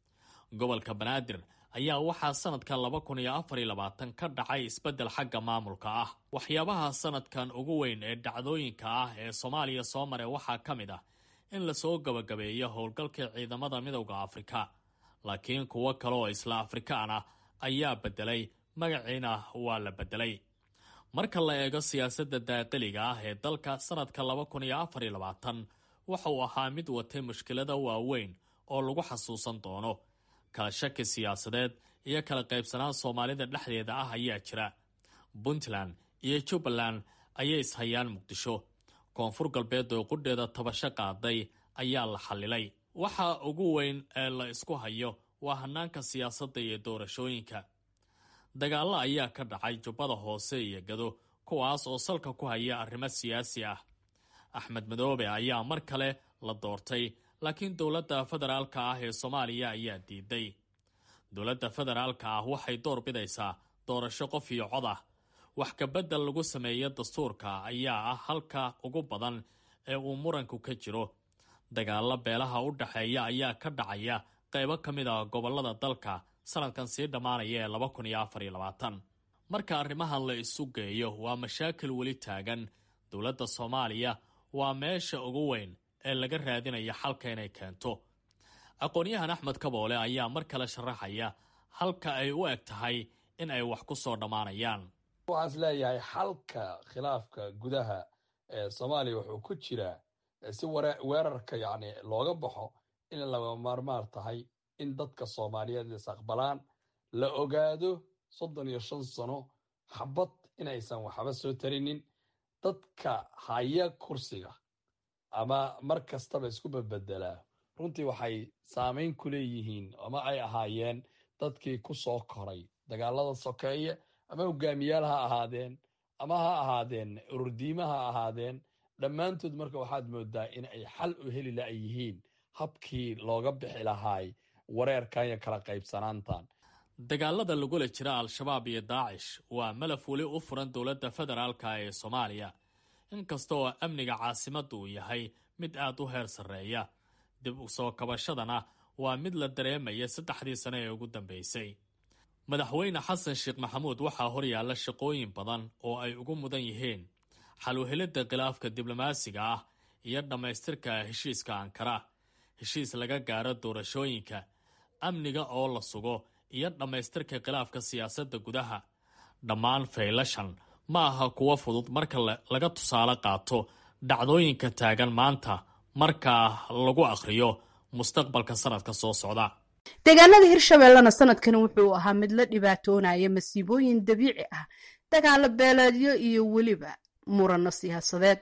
gobolka banaadir ayaa waxaa sanadkan laba kun iyo afar iyo labaatan ka dhacay isbeddel xagga maamulka ah waxyaabaha sanadkan ugu weyn ee dhacdooyinka ah ee soomaaliya soo maray waxaa ka mid ah in lasoo gabagabeeyo howlgalkii ciidamada midowda afrika laakiin kuwo kale oo isla afrikaan ah ayaa beddelay magaciina waa la beddelay marka la eego siyaasadda daaqiliga ah ee dalka sanadka laba kun iyo afar iyo labaatan waxa uu ahaa mid watay mushkilada waaweyn oo lagu xasuusan doono kala shaki siyaasadeed iyo kala qaybsanaan soomaalida dhexdeeda ah ayaa jira puntland iyo jubbaland ayay ishayaan muqdisho koonfur galbeed oo qudheeda tabasho qaaday ayaa la xallilay waxa ugu weyn ee la isku hayo waa hanaanka siyaasadda iyo doorashooyinka dagaallo ayaa ka dhacay jubbada hoose iyo gado kuwaas oo salka ku haya arrimo siyaasi ah axmed madoobe ayaa mar kale la doortay laakiin dowladda federaalka ah ee soomaaliya ayaa diiday dowladda federaalka ah waxay door bidaysaa doorasho qof iyo cod ah wax kabedel lagu sameeyo dastuurka ayaa ah halka ugu badan ee uu muranku ka jiro dagaalo beelaha u dhexeeya ayaa ka dhacaya qaybo ka mid ah gobolada dalka sanadkan sii dhammaanaya ee laba kun iyo afar iyo labaatan marka arrimahan la isu geeyo waa mashaakil weli taagan dowladda soomaaliya waa meesha ugu weyn ee laga raadinaya xalka inay keento aqoon-yahan axmed kaboole ayaa mar kale sharaxaya halka ay u eg tahay in ay wax ku soo dhammaanayaan waxaas leeyahay xalka khilaafka gudaha ee soomaaliya wuxuu ku jiraa si weerarka yacni looga baxo in laga maarmaar tahay in dadka soomaaliyeed is aqbalaan la ogaado soddon iyo shan sano xabad inaysan waxba soo tarinin dadka haya kursiga ama mar kastaba isku bedbedelaa runtii waxay saamayn ku leeyihiin ama ay ahaayeen dadkii ku soo koray dagaalada sokeeye ama hogaamiyaal ha ahaadeen ama ha ahaadeen ururdiima ha ahaadeen dhammaantood marka waxaad moodaa in ay xal u heli la yihiin habkii looga bixi lahaay wareerkan iyo kala qaybsanaantan dagaalada lagula jira al-shabaab iyo daacish waa malaf weli u furan dowladda federaalka ee soomaaliya inkasta oo amniga caasimadda uu yahay mid aad u heer sarreeya dib u soo kabashadana waa mid la dareemaya saddexdii sane ee ugu dambeysay madaxweyne xasan sheekh maxamuud waxaa horyaalla shaqooyin badan oo ay ugu mudan yihiin xaluhelidda khilaafka diblomaasiga ah iyo dhammaystirka heshiiska ankara heshiis laga gaaro doorashooyinka amniga oo la sugo iyo dhammaystirka khilaafka siyaasadda gudaha dhammaan faylashan ma aha kuwo fudud marka laga tusaale qaato dhacdooyinka taagan maanta markaa lagu akhriyo mustaqbalka sanadka soo socda deegaanada hirshabeellena sanadkani wuxuu ahaa mid la dhibaatoonaya masiibooyin dabiici ah dagaalo beeleedyo iyo weliba murano siyaasadeed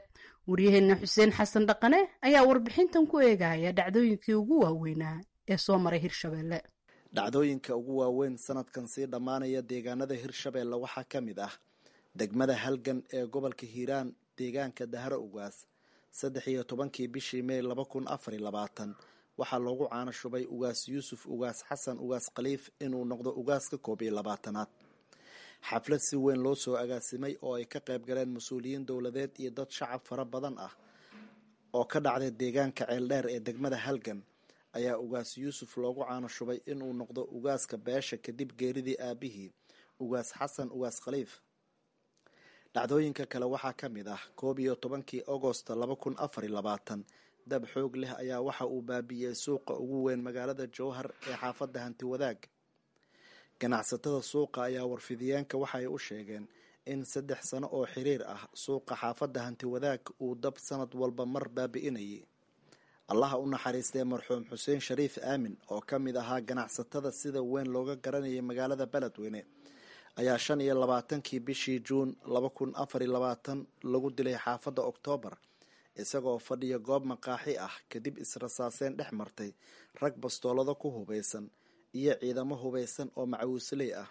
waryaheena xuseen xasan dhaqane ayaa warbixintan ku eegaya dhacdooyinkii ugu waaweynaa ee soo maray hirshabelle dhacdooyinka ugu waaweyn sanadkan sii dhammaanaya deegaanada hirshabelle waxaa ka mid ah degmada halgan ee gobolka hiiraan deegaanka dahro ugaas saddex iyo tobankii bishii mey laba kun afar iyo labaatan waxaa loogu caano shubay ugaas yuusuf ugaas xasan ugaas khaliif inuu noqdo ugaaska koob iyo labaatanaad xaflad si weyn loo soo agaasimay oo ay ka qayb galeen mas-uuliyiin dowladeed iyo dad shacab fara badan ah oo ka dhacday deegaanka ceeldheer ee degmada halgan ayaa ugaas yuusuf loogu caano shubay inuu noqdo ugaaska beesha kadib geeridii aabihii ugaas xasan ugaas khaliif dhacdooyinka kale waxaa ka mid ah koob iyo tobankii agosto laba kun afar iyo labaatan dab xoog leh ayaa waxa uu baabi'iyey suuqa ugu weyn magaalada jowhar ee xaafadda hanti wadaag ganacsatada suuqa ayaa warfidiyeenka waxay u sheegeen in saddex sano oo xiriir ah suuqa xaafadda hanti wadaag uu dab sanad walba mar baabi'inayay allaha u naxariistee marxuum xuseen shariif aamin oo ka mid ahaa ganacsatada sida weyn looga garanayay magaalada beledweyne ayaa shan iyo labaatankii bishii juun laba kun afar iyo labaatan lagu dilay xaafadda oktoobar isagoo fadhiya goob maqaaxi ah kadib israsaaseen dhex martay rag bastoolado ku hubaysan iyo ciidamo hubaysan oo macawiisley ah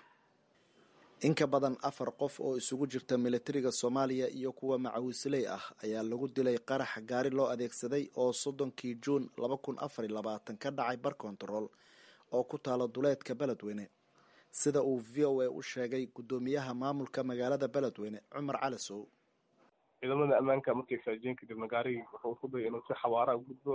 inka badan afar qof oo isugu jirta militariga soomaaliya iyo kuwa macawiisley ah ayaa lagu dilay qarax gaari loo adeegsaday oo soddonkii juun laba kun afar iyo labaatan ka dhacay bar kontarool oo ku taala duleedka beledweyne sida uu v o a u sheegay guddoomiyaha maamulka magaalada beledweyne cumar cali sow ciidamada ammaanka markay faajiyeen kadibna gaarigii wuxuu isku dayay inuu si xawaara u gudbo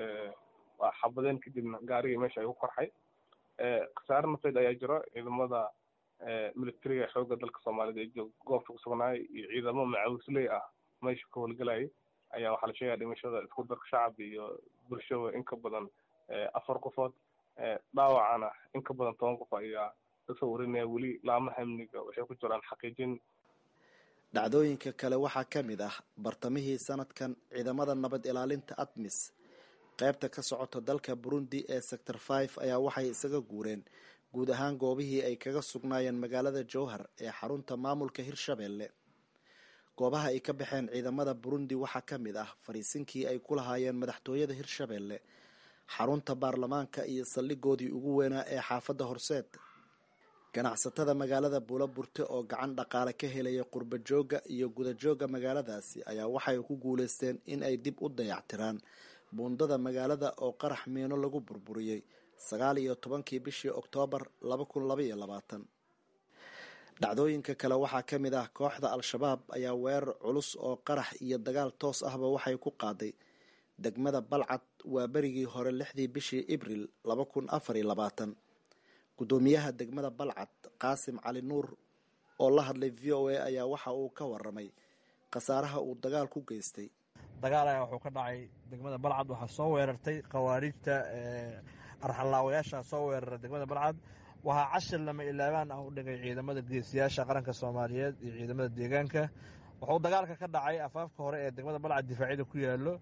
waa xabadeen kadibna gaarigii meesha ayuu korxay khasaare nafeed ayaa jiro ciidamada militariga xoogga dalka soomaalida ee goobta kusugnaay iyo ciidamo macawisley ah meesha ka howlgalayay ayaa waxaa la sheegaya dhimashada isku darka shacab iyo bulshada in ka badan afar qofood dhaawacana in ka badan toban qof ayaa kasoo warinaya weli laamaha amniga waxay ku jiraan xaqiijin dhacdooyinka kale waxaa ka mid ah bartamihii sanadkan ciidamada nabad ilaalinta admis qaybta ka socota dalka burundi ee sector five ayaa waxay isaga guureen guud ahaan goobihii ay kaga sugnaayeen magaalada jowhar ee xarunta maamulka hirshabelle goobaha ay ka baxeen ciidamada burundi waxaa ka mid ah fariisinkii ay ku lahaayeen madaxtooyada hirshabelle xarunta baarlamaanka iyo saldhigoodii ugu weynaa ee xaafadda horseed ganacsatada magaalada buulo burte oo gacan dhaqaale ka helaya qurba joogga iyo gudajoogga magaaladaasi ayaa waxay ku guuleysteen in ay dib u dayactiraan buundada magaalada oo qarax miino lagu burburiyey sagaal iyo tobankii bishii oktoobar laba kun laba iyo labaatan dhacdooyinka kale waxaa ka mid ah kooxda al-shabaab ayaa weerar culus oo qarax iyo dagaal toos ahba waxay ku qaaday degmada balcad waa berigii hore lixdii bishii ibril laba kun afar iyo labaatan guddoomiyaha degmada balcad qaasim cali nuur oo la hadlay v o a ayaa waxa uu ka waramay khasaaraha uu dagaal ku geystay dagaal ayaa wuxuu ka dhacay degmada balcad waxaa soo weerartay khawaarijta arxallaawayaasha soo weerara degmada balcad waxaa cashir lama ilaabaan ah u dhigay ciidamada geesiyaasha qaranka soomaaliyeed iyo ciidamada deegaanka wuxuu dagaalka ka dhacay afaafka hore ee degmada balcad difaacyada ku yaalo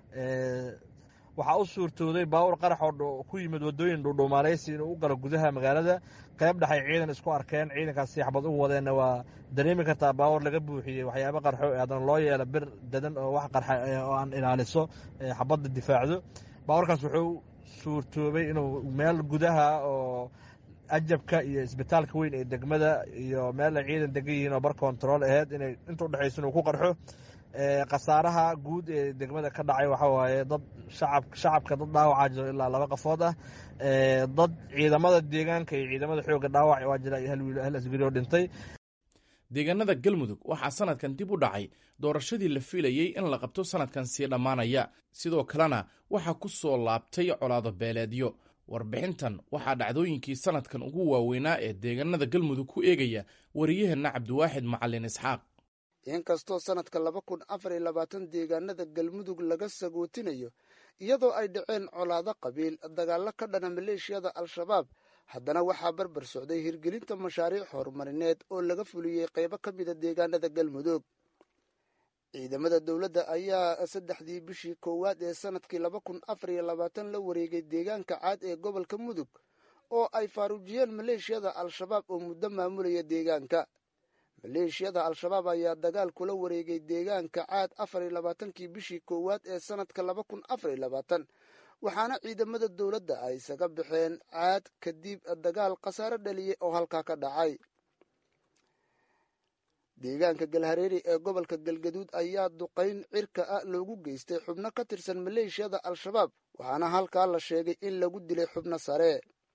waxaa u suurtooday baawur qarax oo ku yimid wadooyin dhuudhuumaaleysi inuu u galo gudaha magaalada qayb dhexay ciidan isku arkeen ciidankaas siixbad u wadeenna waa dareemi kartaa baawur laga buuxiyey waxyaaba qarxo haddana loo yeelo bir dadan oo wax qarxa oo aan ilaaliso xabadda difaacdo baawurkaas wuxuu suurtoobay inuu meel gudaha oo ajabka iyo isbitaalka weyn ee degmada iyo meel ay ciidan degan yihiin oo bar kontarool aheyd inay inta udhexaysa inuu ku qarxo khasaaraha guud ee degmada ka dhacay waxaa waaye dad shacab shacabka dad dhaawacaa jiro ilaa laba qafood ah dad ciidamada deegaanka iyo ciidamada xoogga dhaawac waa jira iyo hal wiil hal asgari oo dhintay deegaanada galmudug waxaa sanadkan dib u dhacay doorashadii la filayey in la qabto sanadkan sii dhammaanaya sidoo kalena waxaa ku soo laabtay colaado beeleedyo warbixintan waxaa dhacdooyinkii sanadkan ugu waaweynaa ee deegaanada galmudug ku eegaya wariyaheenna cabdiwaaxid macalin isxaaq inkastoo sanadka laba kun afar iyo labaatan deegaanada galmudug laga sagootinayo iyadoo ay dhaceen colaado qabiil dagaallo ka dhana maleeshiyada al-shabaab haddana waxaa barbar socday hirgelinta mashaariic horumarineed oo laga fuliyey qaybo ka mida deegaanada galmudug ciidamada dowladda ayaa saddexdii bishii koowaad ee sanadkii laba kun afar iyo labaatan la wareegay deegaanka caad ee gobolka mudug oo ay faaruujiyeen maleeshiyada al-shabaab oo muddo maamulaya deegaanka maleeshiyada al-shabaab ayaa dagaal kula wareegay deegaanka caad afar iyo labaatankii bishii koowaad ee sanadka laba kun afar iyo labaatan waxaana ciidamada dowladda ay isaga baxeen caad kadib dagaal khasaare dhaliyey oo halkaa ka dhacay deegaanka galhareeri ee gobolka galgaduud ayaa duqayn cirka ah loogu geystay xubno ka tirsan maleeshiyada al-shabaab waxaana halkaa la sheegay in lagu dilay xubno sare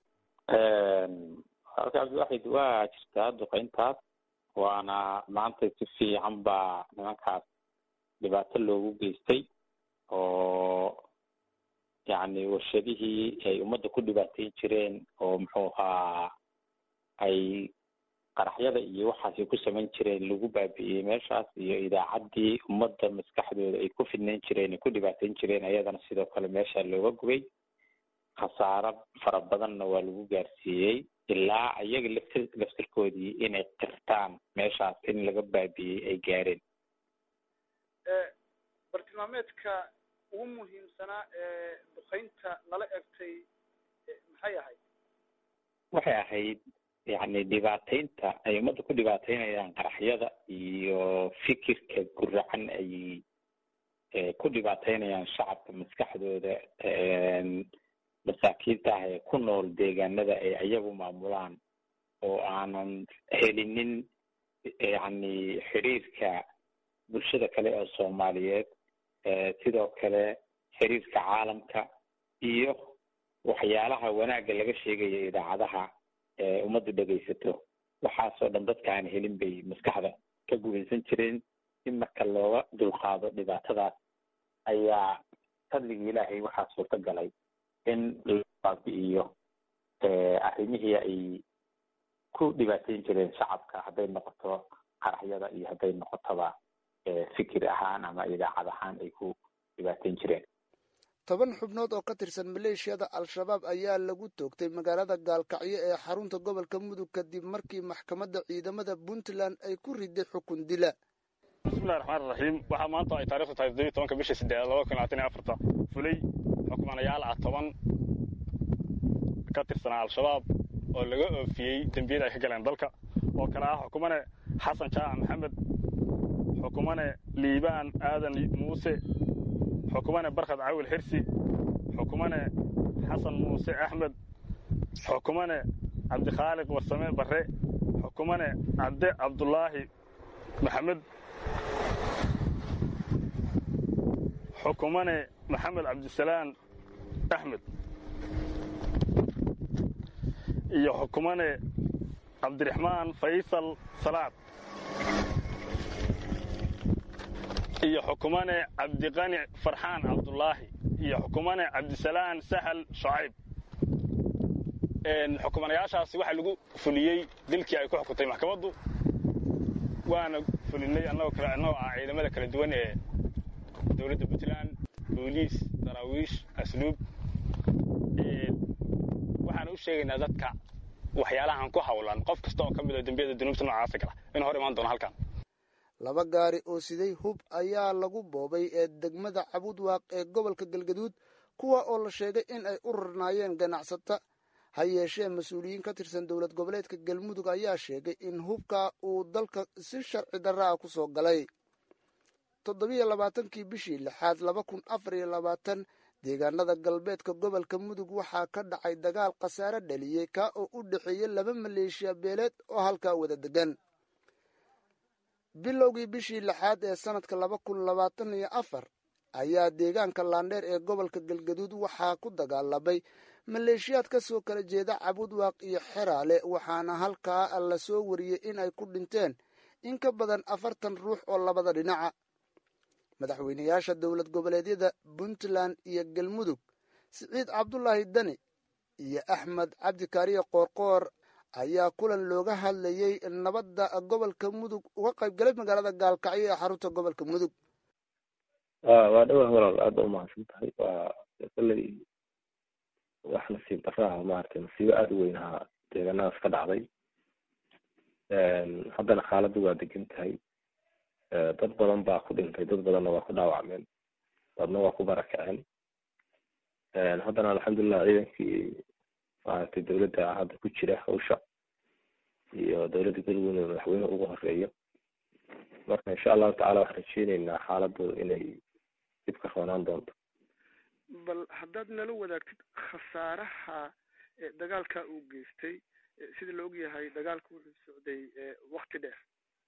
halka cabdiwaxid waa jirtaa duqayntaas waana maanta si fiican baa nimankaas dhibaato loogu geystay oo yacni warshadihii ay ummadda ku dhibaateyn jireen oo muxuu ahaa ay qaraxyada iyo waxaasay ku samayn jireen lagu baabi'iyey meeshaas iyo idaacaddii ummadda maskaxdooda ay ku fidnayn jireen ay ku dhibaateyn jireen ayadana sidoo kale meesha looga gubay khasaaro fara badanna waa lagu gaarsiiyey ilaa iyaga laftir laftirkoodii inay qirtaan meeshaas in laga baabi'iyey ay gaareen bartilmaameedka ugu muhiimsanaa ee duqaynta lala egtay maxay ahayd waxay ahayd yacni dhibaateynta ay ummadda ku dhibaateynayaan qaraxyada iyo fikirka guracan ay ku dhibaateynayaan shacabka maskaxdooda masaakiinta ah ee ku nool deegaanada ay ayagu maamulaan oo aanan helinin yacni xiriirka bulshada kale oo soomaaliyeed sidoo kale xiriirka caalamka iyo waxyaalaha wanaagga laga sheegayo idaacadaha ummaddu dhegaysato waxaasoo dhan dadka aan helin bay maskaxda ka gubaysan jireen in marka looga dulqaado dhibaatadaas ayaa fadligii ilaahay waxaa suurta galay in la baabi'iyo arrimihii ay ku dhibaateyn jireen shacabka hadday noqoto qaraxyada iyo hadday noqotoba fikir ahaan ama idaacad ahaan ay ku dhibaateyn jireen toban xubnood oo ka tirsan maleeshiyada al-shabaab ayaa lagu toogtay magaalada gaalkacyo ee xarunta gobolka mudug kadib markii maxkamadda ciidamada puntland ay ku riday xukun dila bismillahi raxmaan raxiim waxaa maanta ay taarikhdu tahay toddobiyi tobanka bisha sideed laba kun labaatan iyo afarta fulay xukmanayaal ah toban ka tirsanaa al-shabaab oo laga oofiyey dembiyada ay ka galeen dalka oo kale ah xukumane xasan jaaca maxamed xukumane liibaan aadan muuse xukumane barkhad cawil xirsi xukumane xasan muuse axmed xukumane cabdikhaaliq warsame barre xukumane cabde cabdulaahi maxamed xukumane maxamed cabdisalaan axmed iyo xukumane cabdiraxmaan faysal salaad iyo xukumane cabdiqani farxaan cabdulaahi iyo xukumane cabdisalaan sahal shacayb xukumanayaashaasi waxaa lagu fuliyey dilkii ay ku xukuntay maxkamaddu waana fulinay annagoo kale annagoo ah ciidamada kala duwan ee dowladda puntland booliis daraawiish asluub waxaana u sheegaynaa dadka waxyaalahan ku hawlan qof kasta oo ka mid oo dembiyada dunuubta noocaasa gala in hor imaan doono halkan laba gaari oo siday hub ayaa lagu boobay ee degmada cabudwaaq ee gobolka galgaduud kuwa oo la sheegay in ay u rarnaayeen ganacsata ha yeeshee mas-uuliyiin ka tirsan dowlad goboleedka galmudug ayaa sheegay in hubka uu dalka si sharci darra ah ku soo galay toddobiyo labaatankii bishii lixaad laba kun afar iyo labaatan deegaanada galbeedka gobolka mudug waxaa ka dhacay dagaal khasaare dhaliyey kaa oo u dhexeeya laba maleeshiya beeleed oo halkaa wada degan bilowgii bishii lixaad ee sanadka laba kun labaatan iyo afar ayaa deegaanka laandheer ee gobolka galgaduud waxaa ku dagaalamay maleeshiyaad ka soo kala jeeda cabudwaaq iyo xeraale waxaana halkaa la soo wariyey in ay ku dhinteen in ka badan afartan ruux oo labada dhinaca madaxweynayaasha dowlad goboleedyada puntland iyo galmudug siciid cabdulaahi dani iyo axmed cabdikaariye qoorqoor ayaa kulan looga hadlayey nabadda gobolka mudug uga qayb galay magaalada gaalkacyo ee xarunta gobolka mudug waa dhowah walaal aada u mahadsan tahay waa kolley wax nasiib daraaha maaragtay nasiibo aada u weyn ahaa deegaanadaas ka dhacday haddana xaaladdu waa degan tahay dad badan baa ku dhintay dad badanna waa ku dhaawacmeen dadna waa ku barakaceen haddana alxamdulilah ciidankii maaragtay dowladda hadda ku jira hawsha iyo dowladda galmudug madaxweyne ugu horeeyo marka insha allahu tacala waxaan rajeyneynaa xaaladdu inay dib ka roonaan doonto bal haddaad nala wadaagtid khasaaraha dagaalka uu geystay sida la ogyahay dagaalka wuxuu socday wakti dheer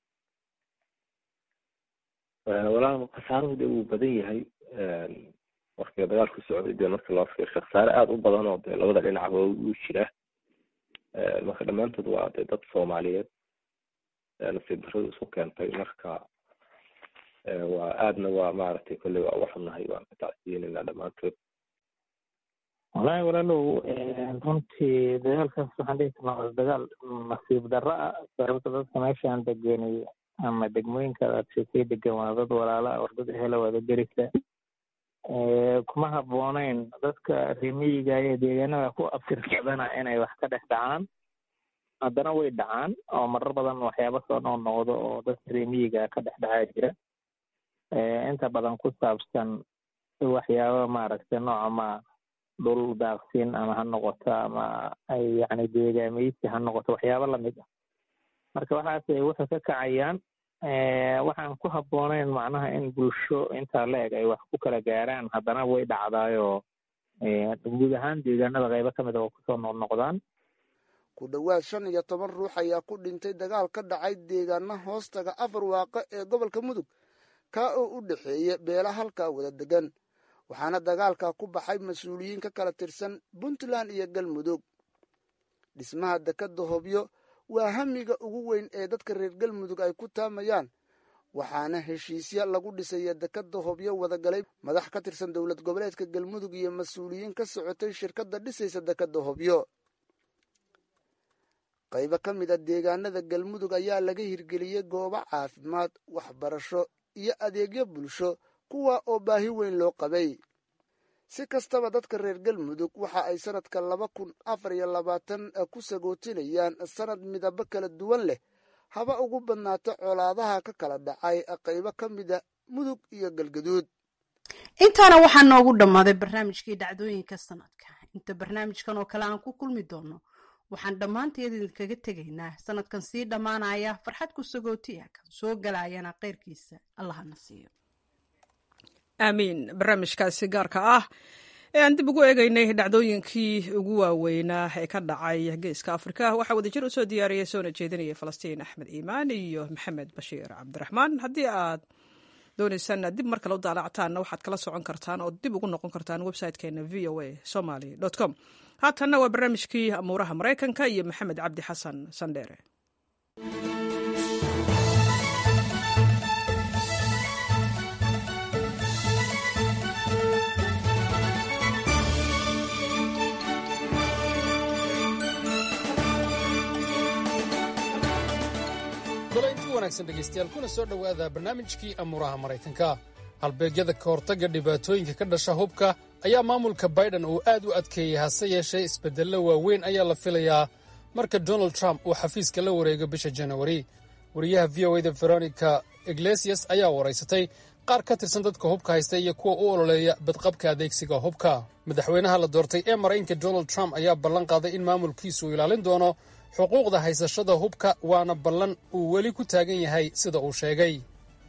walaal khasaaruhu de wuu badan yahay marka dagaalku socday dee marka loo fiirsho khasaare aada u badan oo dee labada dhinacba u jira marka dhammaantood waa dee dad soomaaliyeed nasiib darradu isu keentay marka waa aadna waa maaragtay kolley waa uga xunnahay waan ka tacsiyeynayna dhammaantood wallaahi walaalow runtii dagaalkaas waxaan dhihi karnaa waa dagaal nasiib darro ah sababta dadka meeshaan degenay ama degmooyinka aadshekay degan waa dad walaala war dad ehela wada gerisa kuma habbooneyn dadka remiyiga ee deegaanada ku abtirsadana inay wax ka dhex dhacaan haddana way dhacaan oo marar badan waxyaaba soo noqnoqdo oo dadka remiyiga ka dhex dhacaa jira inta badan ku saabsan waxyaaba maaragtay nooca ma dhul daaqsin ama ha noqoto ama ay yacni deegaameysi ha noqoto waxyaaba lamid ah marka waxaas waxay ka kacayaan waxaan ku habbooneyn macnaha in bulsho intaa la eg ay wax ku kala gaaraan haddana way dhacdaayoo guud ahaan deegaanada qaybo ka mid a oo kusoo noqnoqdaan ku dhowaad shan iyo toban ruux ayaa ku dhintay dagaal ka dhacay deegaana hoostaga afar waaqa ee gobolka mudug kaa oo u dhexeeya beela halkaa wada degan waxaana dagaalkaa ku baxay mas-uuliyiin ka kala tirsan puntland iyo galmudug dhismaha dekadda hobyo waa hamiga ugu weyn ee dadka reer galmudug ay ku taamayaan waxaana heshiisya lagu dhisaya dekadda hobyo wadagalay madax ka tirsan dowlad goboleedka galmudug iyo mas-uuliyiin ka socotay shirkadda dhisaysa dekadda hobyo qaybo ka mid a deegaanada galmudug ayaa laga hirgeliyey goobo caafimaad waxbarasho iyo adeegyo bulsho kuwa oo baahi weyn loo qabay si kastaba dadka reer galmudug waxa ay sanadka laba kun afar iyo labaatan ku sagootinayaan sanad midabo kala duwan leh haba ugu badnaato colaadaha ka kala dhacay qaybo ka mida mudug iyo galgaduud intaana waxaa noogu dhammaaday barnaamijkii dhacdooyinka sanadka inta barnaamijkan oo kale aan ku kulmi doono waxaan dhammaanteed idinkaga tegaynaa sanadkan sii dhammaanaya farxad ku sagootiya kan soo galayana keyrkiisa allahana siiyo aamiin barnaamijkaasi gaarka ah ee aan dib ugu eegeynay dhacdooyinkii ugu waaweynaa ee ka dhacay geeska afrika waxaa wadajir usoo diyaariyay soona jeedinaya falastiin axmed iimaan iyo maxamed bashiir cabdiraxmaan haddii aad dooneysaan dib mar kale u daalactaanna waxaad kala socon kartaan oo dib ugu noqon kartaan websitekeena v o a somaly com haatanna waa barnaamijkii amuuraha maraykanka iyo maxamed cabdi xasan sandheere inti wanaagsan dhegaystayaal kuna soo dhowaada barnaamijkii amuuraha maraykanka halbeegyada ka hortagga dhibaatooyinka ka dhasha hubka ayaa maamulka baiden uu aad u adkeeyey hase yeeshee isbeddello waaweyn ayaa la filayaa marka donald trump uu xafiiska la wareego bisha janawari wariyaha v o eda veronica iglesias ayaa waraysatay qaar ka tirsan dadka hubka haysta iyo kuwa u ololeeya badqabka adeegsiga hubka madaxweynaha la doortay ee maraykanka donald trump ayaa ballan qaaday in maamulkiisu uu ilaalin doono xuquuqda haysashada hubka waana ballan uu weli ku taagan yahay sida uu sheegay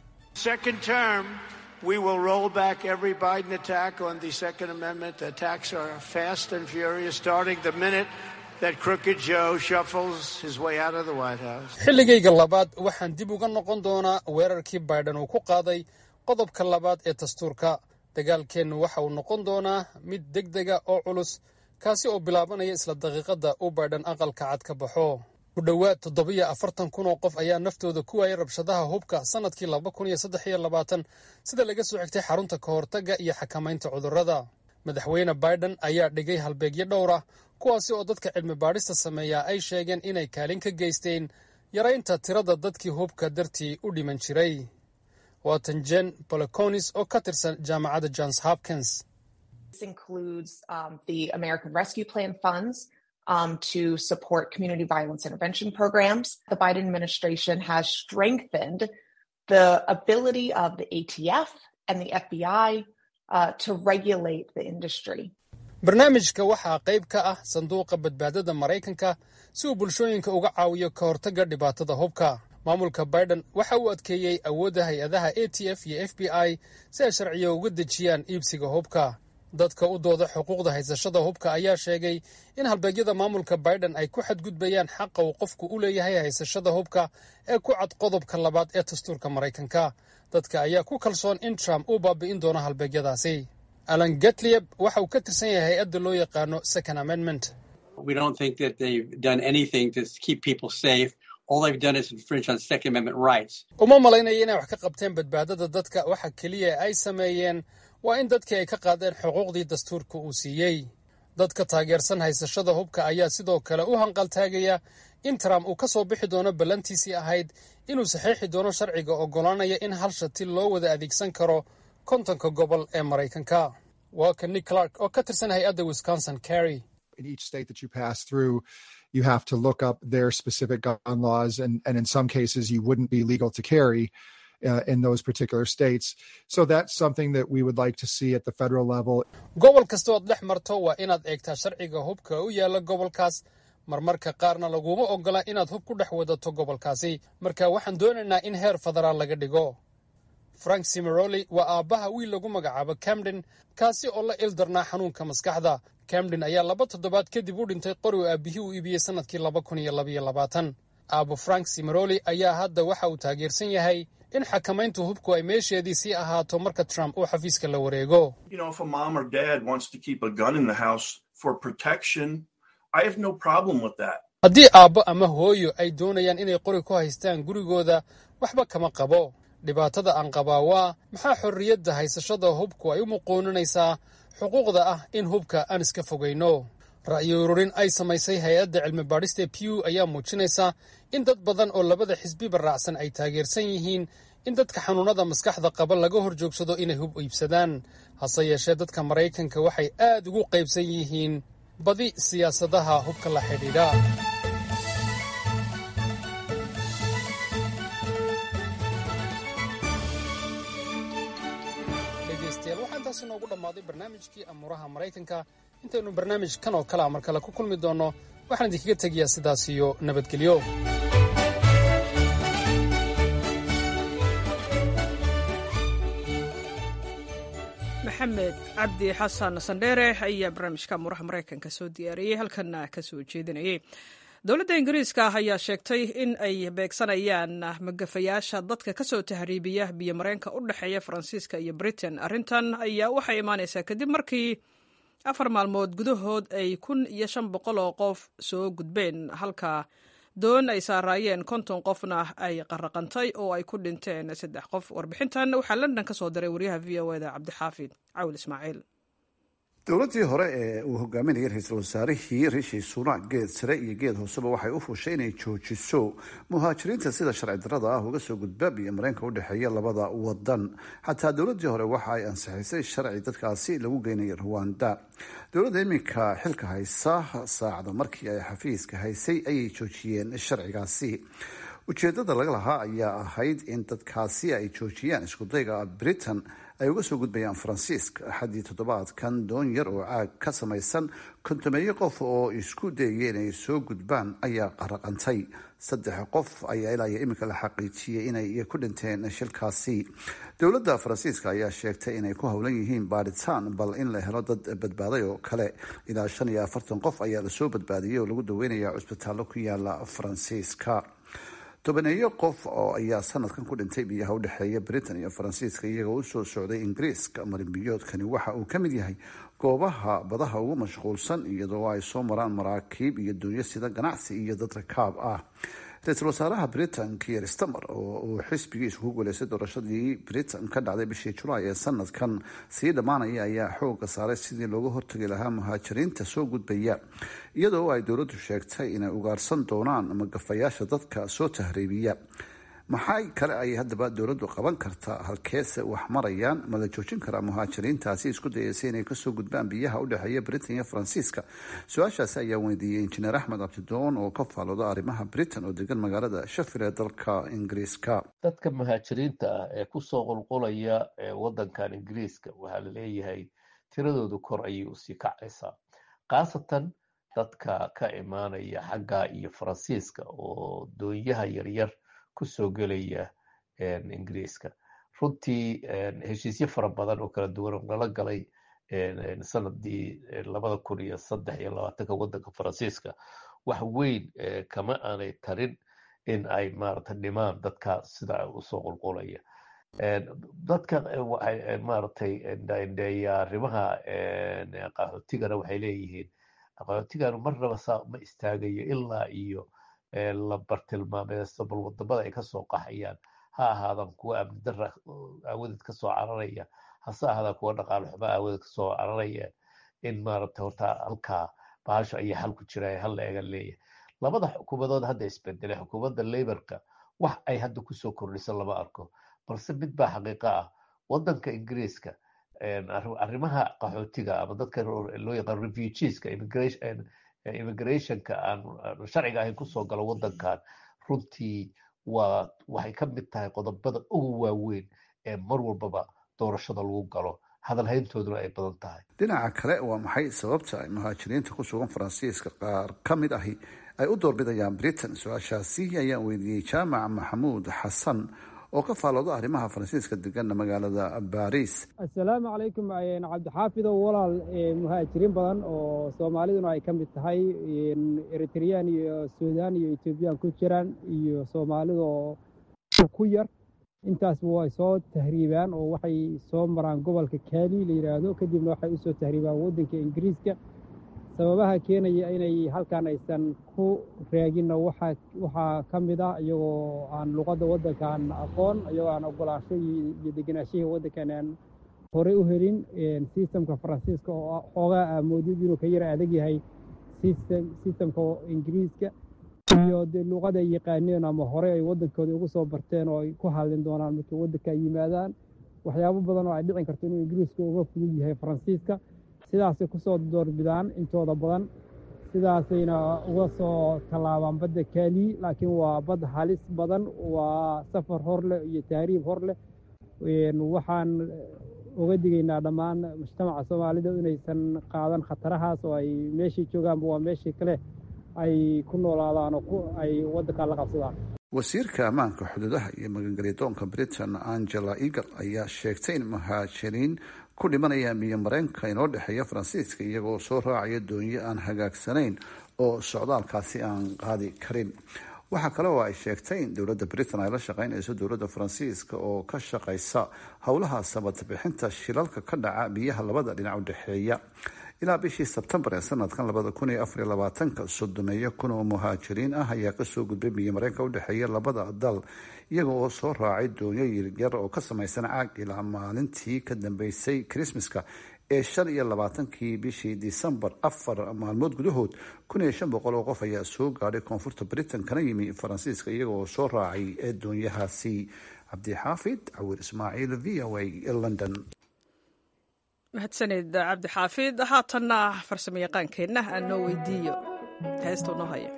We will roll back every Biden attack on the Second Amendment. The attacks are fast and furious, starting the minute that Crooked Joe shuffles his way out of the White House. xilligayga labaad waxaan dib uga noqon doonaa weerarkii baiden uu ku qaaday qodobka labaad ee dastuurka dagaalkeennu waxa uu noqon doonaa mid deg dega oo culus kaasi oo bilaabanaya isla daqiiqadda uu baydhan aqalka cad ka baxo ku dhowaad toddobiyo afartan kun oo qof ayaa naftooda ku waayay rabshadaha hubka sannadkii laba kun iyo saddex iyo labaatan sida laga soo xigtay xarunta ka hortagga iyo xakamaynta cudurrada madaxweyne baiden ayaa dhigay halbeegyo dhowr ah kuwaasi oo dadka cilmi baadhista sameeyaa ay sheegeen inay kaalin ka geysteen yaraynta tirada dadkii hubka dartii u dhiman jiray waatan jen boloconis oo ka tirsan jaamacadda johns hopkins um, to support community violence intervention programs. The Biden administration has strengthened the ability of the ATF and the FBI uh, to regulate the industry. barnaamijka waxaa qayb ka ah sanduuqa badbaadada maraykanka si uu bulshooyinka uga caawiyo ka hortagga dhibaatada hubka maamulka biden waxa uu adkeeyey awoodda hay-adaha a t f iyo f b i si ay sharciyo uga dejiyaan iibsiga hubka dadka u dooda xuquuqda haysashada hubka ayaa sheegay in halbeegyada maamulka biden ay ku xadgudbayaan xaqa uu qofku u leeyahay haysashada hubka ee ku cad qodobka labaad ee dastuurka maraykanka dadka ayaa ku kalsoon in trump uu baabi'in doono halbeegyadaasi alan getlieb waxa uu ka tirsan yahay hay-adda loo yaqaano second amendment We don't think that they've done anything to keep people safe. All they've done is infringe on Second Amendment rights. uma malaynaya inay wax ka qabteen badbaadada dadka waxa keliya ay sameeyeen waa in dadkii ay ka qaadeen xuquuqdii dastuurka uu siiyey dadka taageersan haysashada hubka ayaa sidoo kale u hanqaltaagaya in trump uu ka soo bixi doono ballantiisii ahayd inuu saxiixi doono sharciga oggolaanaya in hal shati loo wada adeegsan karo kontonka gobol ee maraykanka waa ka nick clark oo ka tirsan hay-adda wisconsin carry in each state that you pass through, you have to look up their specific gun laws, and, and in some cases, you wouldn't be legal to carry uh, in those particular states. So that's something that we would like to see at the federal level. gobol kasta ood dhex marto waa inaad eegtaa sharciga hubka u yaalla gobolkaas marmarka qaarna laguma oggola inaad hub ku dhex wadato gobolkaasi marka waxaan doonaynaa in heer federaal laga dhigo frank simeroli waa aabbaha wiil lagu magacaabo camden kaasi oo la ildarnaa xanuunka maskaxda camden ayaa laba toddobaad kadib u dhintay qori uu aabbihii u iibiyey sannadkii laba kun iyo labaiyo labaatan aabbo frank simeroli ayaa hadda waxa uu taageersan yahay in xakamaynta hubku ay meesheedii sii ahaato marka trump uu xafiiska la wareego You know, if a mom or dad wants to keep a gun in the house for protection, I have no problem with that. haddii aabbo ama hooyo ay doonayaan inay qori ku haystaan gurigooda waxba kama qabo dhibaatada aan qabaa waa maxaa xorriyadda haysashada hubku ay u muquuninaysaa xuquuqda ah in hubka aan iska fogayno ra'yi ururin ay samaysay hay-adda cilmi baadhista pew ayaa muujinaysa in dad badan oo labada xisbiba raacsan ay taageersan yihiin in dadka xanuunada maskaxda qaba laga hor joogsado inay hub iibsadaan hase yeeshee dadka maraykanka waxay aad ugu qaybsan yihiin badi siyaasadaha hubka la xidhiidha dhegaystayaal waxaa intaasi noogu dhammaaday barnaamijkii amuuraha maraykanka intaynu barnaamij kan oo kale a mar kale ku kulmi doonno waxaan idinkaga tegayaa sidaas iyo nabadgelyo maxamed cabdi xasan sandheere ayaa barnaamijka amuuraha maraykanka soo diyaariyey halkana ka soo jeedinayay dowladda ingiriiska ayaa sheegtay in ay beegsanayaan magafayaasha dadka kasoo tahriibiya biyomareenka u dhexeeya faransiiska iyo britain arrintan ayaa waxay imaanaysaa kadib markii afar maalmood gudahood ay kun iyo shan boqol oo qof soo gudbeen halka doon ay saaraayeen konton qofna ay qaraqantay oo ay ku dhinteen saddex qof warbixintan waxaa london ka soo diray wariyaha v o eda cabdixaafid cawil ismaaciil dowladdii hore ee uu hogaaminayay ra-iisul wasaarihii rishi sunak geed sare iyo geed hooseba waxay u fushay inay joojiso muhaajiriinta sida sharci darrada ah uga soo gudba biyo mareenka u dhexeeya labada wadan xataa dowladdii hore waxa ay ansixisay sharci dadkaasi lagu geynaya rwanda dowladda iminka xilka haysa saacada markii ay xafiiska haysay ayay joojiyeen sharcigaasi ujeedada laga lahaa ayaa ahayd in dadkaasi ay joojiyaan iskudayga britain ay uga soo gudbayaan faransiiska axaddii toddobaadkan doon yar oo caag ka samaysan kontomeeyo qof oo isku dayaya inay soo gudbaan ayaa qaraqantay saddex qof ayaa ilaa iyo iminka la xaqiijiyey inay ku dhinteen shilkaasi dowladda faransiiska ayaa sheegtay inay ku howlan yihiin baadhitaan bal in la helo dad badbaaday oo kale ilaa shan iyo afartan qof ayaa lasoo badbaadiyey oo lagu daweynaya cusbitaallo ku yaala faransiiska tobaneeyo qof oo ayaa sanadkan ku dhintay biyaha udhexeeya britain iyo faransiiska iyagoo usoo socday ingiriiska marinbiyoodkani waxa uu ka mid yahay goobaha badaha ugu mashquulsan iyadoo ay soo maraan maraakiib iyo duunyo sida ganacsi iyo dad rakaab ah ra-iisul wasaaraha britain kier stamer oo uu xisbigiisu ku guuleystay doorashadii britain ka dhacday bishii julaay ee sanadkan sii dhammaanaya ayaa xooga saaray sidii looga hortagi lahaa muhaajiriinta soo gudbaya iyadoo ay dowladdu sheegtay inay ugaarsan doonaan magafayaasha dadka soo tahriibiya maxay kale ay haddaba dowladdu qaban kartaa halkeese wax marayaan ma la joojin karaa muhaajiriintaasi isku dayaysa inay kasoo gudbaan biyaha u dhexeeya britain iyo faransiiska su-aashaasi ayaa weydiiyey injineer axmed cabdidoon oo ka faalooda arrimaha britain oo degan magaalada shafir ee dalka ingiriiska dadka muhaajiriinta ah ee kusoo qulqulaya wadankan ingiriiska waxaa la leeyahay tiradoodu kor ayay usii kacaysaa khaasatan dadka ka imaanaya xagga iyo faransiiska oo doonyaha yaryar kusoo gelaya ingiriiska runtii heshiisyo fara badan oo kala duwan oo nala galay sanadii labada kun iyo saddex iyo labaatanka waddanka faransiiska wax weyn kama aanay tarin in ay maarata dhimaan dadka sida usoo qulqulaya dadka waxay maaragtay indheeya arrimaha qaxootigana waxay leeyihiin qaxootiganu marnaba saa ma istaagayo ilaa iyo la bartilmaameysto bal wadamada ay kasoo qaxayaan ha ahaadan kuwa amni dara aawadeed kasoo cararaya hase ahaadaan kuwa dhaqaale xumo aawadeed kasoo cararaya in maaragtay horta halkaa bahasho ayaa xal ku jira hal la egan leeyahay labada xukuumadood hadda isbedelay xukuumadda laborka wax ay hadda kusoo kordhiso lama arko balse mid baa xaqiiqo ah wadanka ingiriiska arrimaha qaxootiga ama dadka loo yaqaan refugeeska immigrationka aan sharciga ahayn kusoo galo wadankan runtii waa waxay ka mid tahay qodobada ugu waaweyn ee mar walbaba doorashada lagu galo hadalhayntooduna ay badan tahay dhinaca kale waa maxay sababta ay muhaajiriinta ku sugan faransiiska qaar ka mid ahi ay u doorbidayaan britain su-aashaasi ayaan weydiiyey jaamac maxamuud xasan oo ka faalooda arrimaha faransiiska degana magaalada baris assalaamu calaykum cabdixaafidow walaal muhaajiriin badan oo soomaaliduna ay ka mid tahay eritreyaan iyo suudaan iyo etoobiyaan ku jiraan iyo soomaalida oo ku yar intaasba way soo tahriibaan oo waxay soo maraan gobolka kaali la yidhaahdo kadibna waxay usoo tahriibaan waddanka ingiriiska sababaha keenaya inay halkan aysan ku raaginna waxaa waxaa ka mid ah iyagoo aan luqadda waddankan aqoon iyagoo aan ogolaansho iyo deganaashihii waddankan aan horey u helin sistamka faransiiska oo xoogaa aamoodid inuu ka yara adag yahay sistamka ingiriiska iyo dee luuqada ay yaqaaneen ama hore ay waddankooda ugu soo barteen oo ay ku hadlin doonaan markay waddanka ay yimaadaan waxyaabo badan oo ay dhicin karto inuu ingiriiska uga fudud yahay faransiiska sidaasay kusoo doorbidaan intooda badan sidaasayna uga soo tallaabaan badda kaali laakiin waa bad halis badan waa safar hor leh iyo tahriib hor leh waxaan uga digaynaa dhammaan mujtamaca soomaalida inaysan qaadan khatarahaas oo ay meeshay joogaanba waa meeshii kale ay ku noolaadaan oo ay waddanka la qabsadaan wasiirka ammaanka xuduudaha iyo magangelyadoonka britain angela eagle ayaa sheegtay in muhaajiriin ku dhimanaya miyo mareenka inoo dhexeeya faransiiska iyagoo soo raacaya doonyo aan hagaagsanayn oo socdaalkaasi aan qaadi karin waxaa kale oo ay sheegtay in dowladda britain ay la shaqeynayso dowladda faransiiska oo ka shaqeysa howlaha sabadbixinta shilalka ka dhaca biyaha labada dhinac u dhexeeya ilaa bishii sebtembar ee sanadkan labada kun iyo afariyo labaatanka soddomeeyo kun oo muhaajiriin ah ayaa kasoo gudbay biyo mareenka udhexeeya labada dal iyaga oo soo raacay doonyo yaryar oo ka samaysan caag ilaa maalintii ka dambeysay krismaska ee shan iyo labaatankii bishii disembar afar maalmood gudahood kun iyo shan boqol oo qof ayaa soo gaadhay koonfurta britain kana yimi faransiiska iyaga oo soo raacay ee doonyahaasi cabdixaafid cawir ismaaciil v o a london mahadsaned cabdi xaafid haatanna farsamo yaqaankeenna aan noo weydiiyo heestuu noo haya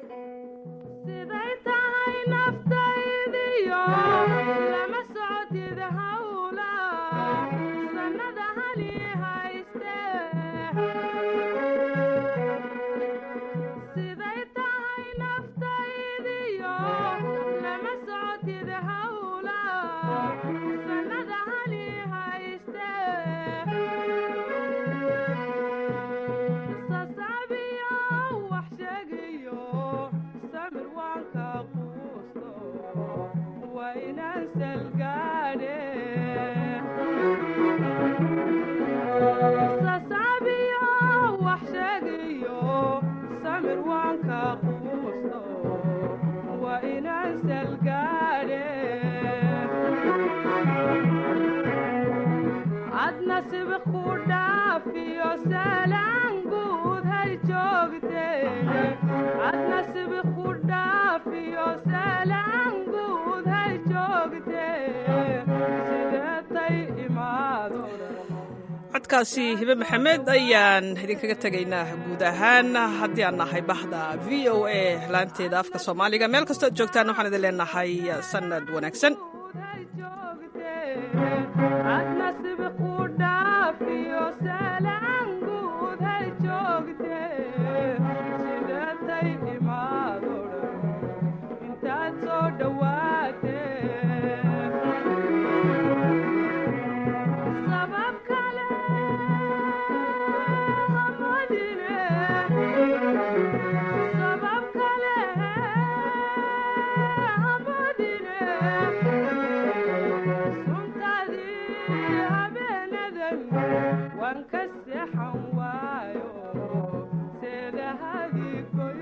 codkaasi hibe maxamed ayaan idinkaga tegaynaa guud ahaan haddii aan nahay bahda v o a laanteeda afka soomaaliga meel kastoo ad joogtaan waxaan idin leenahay sanad wanaagsan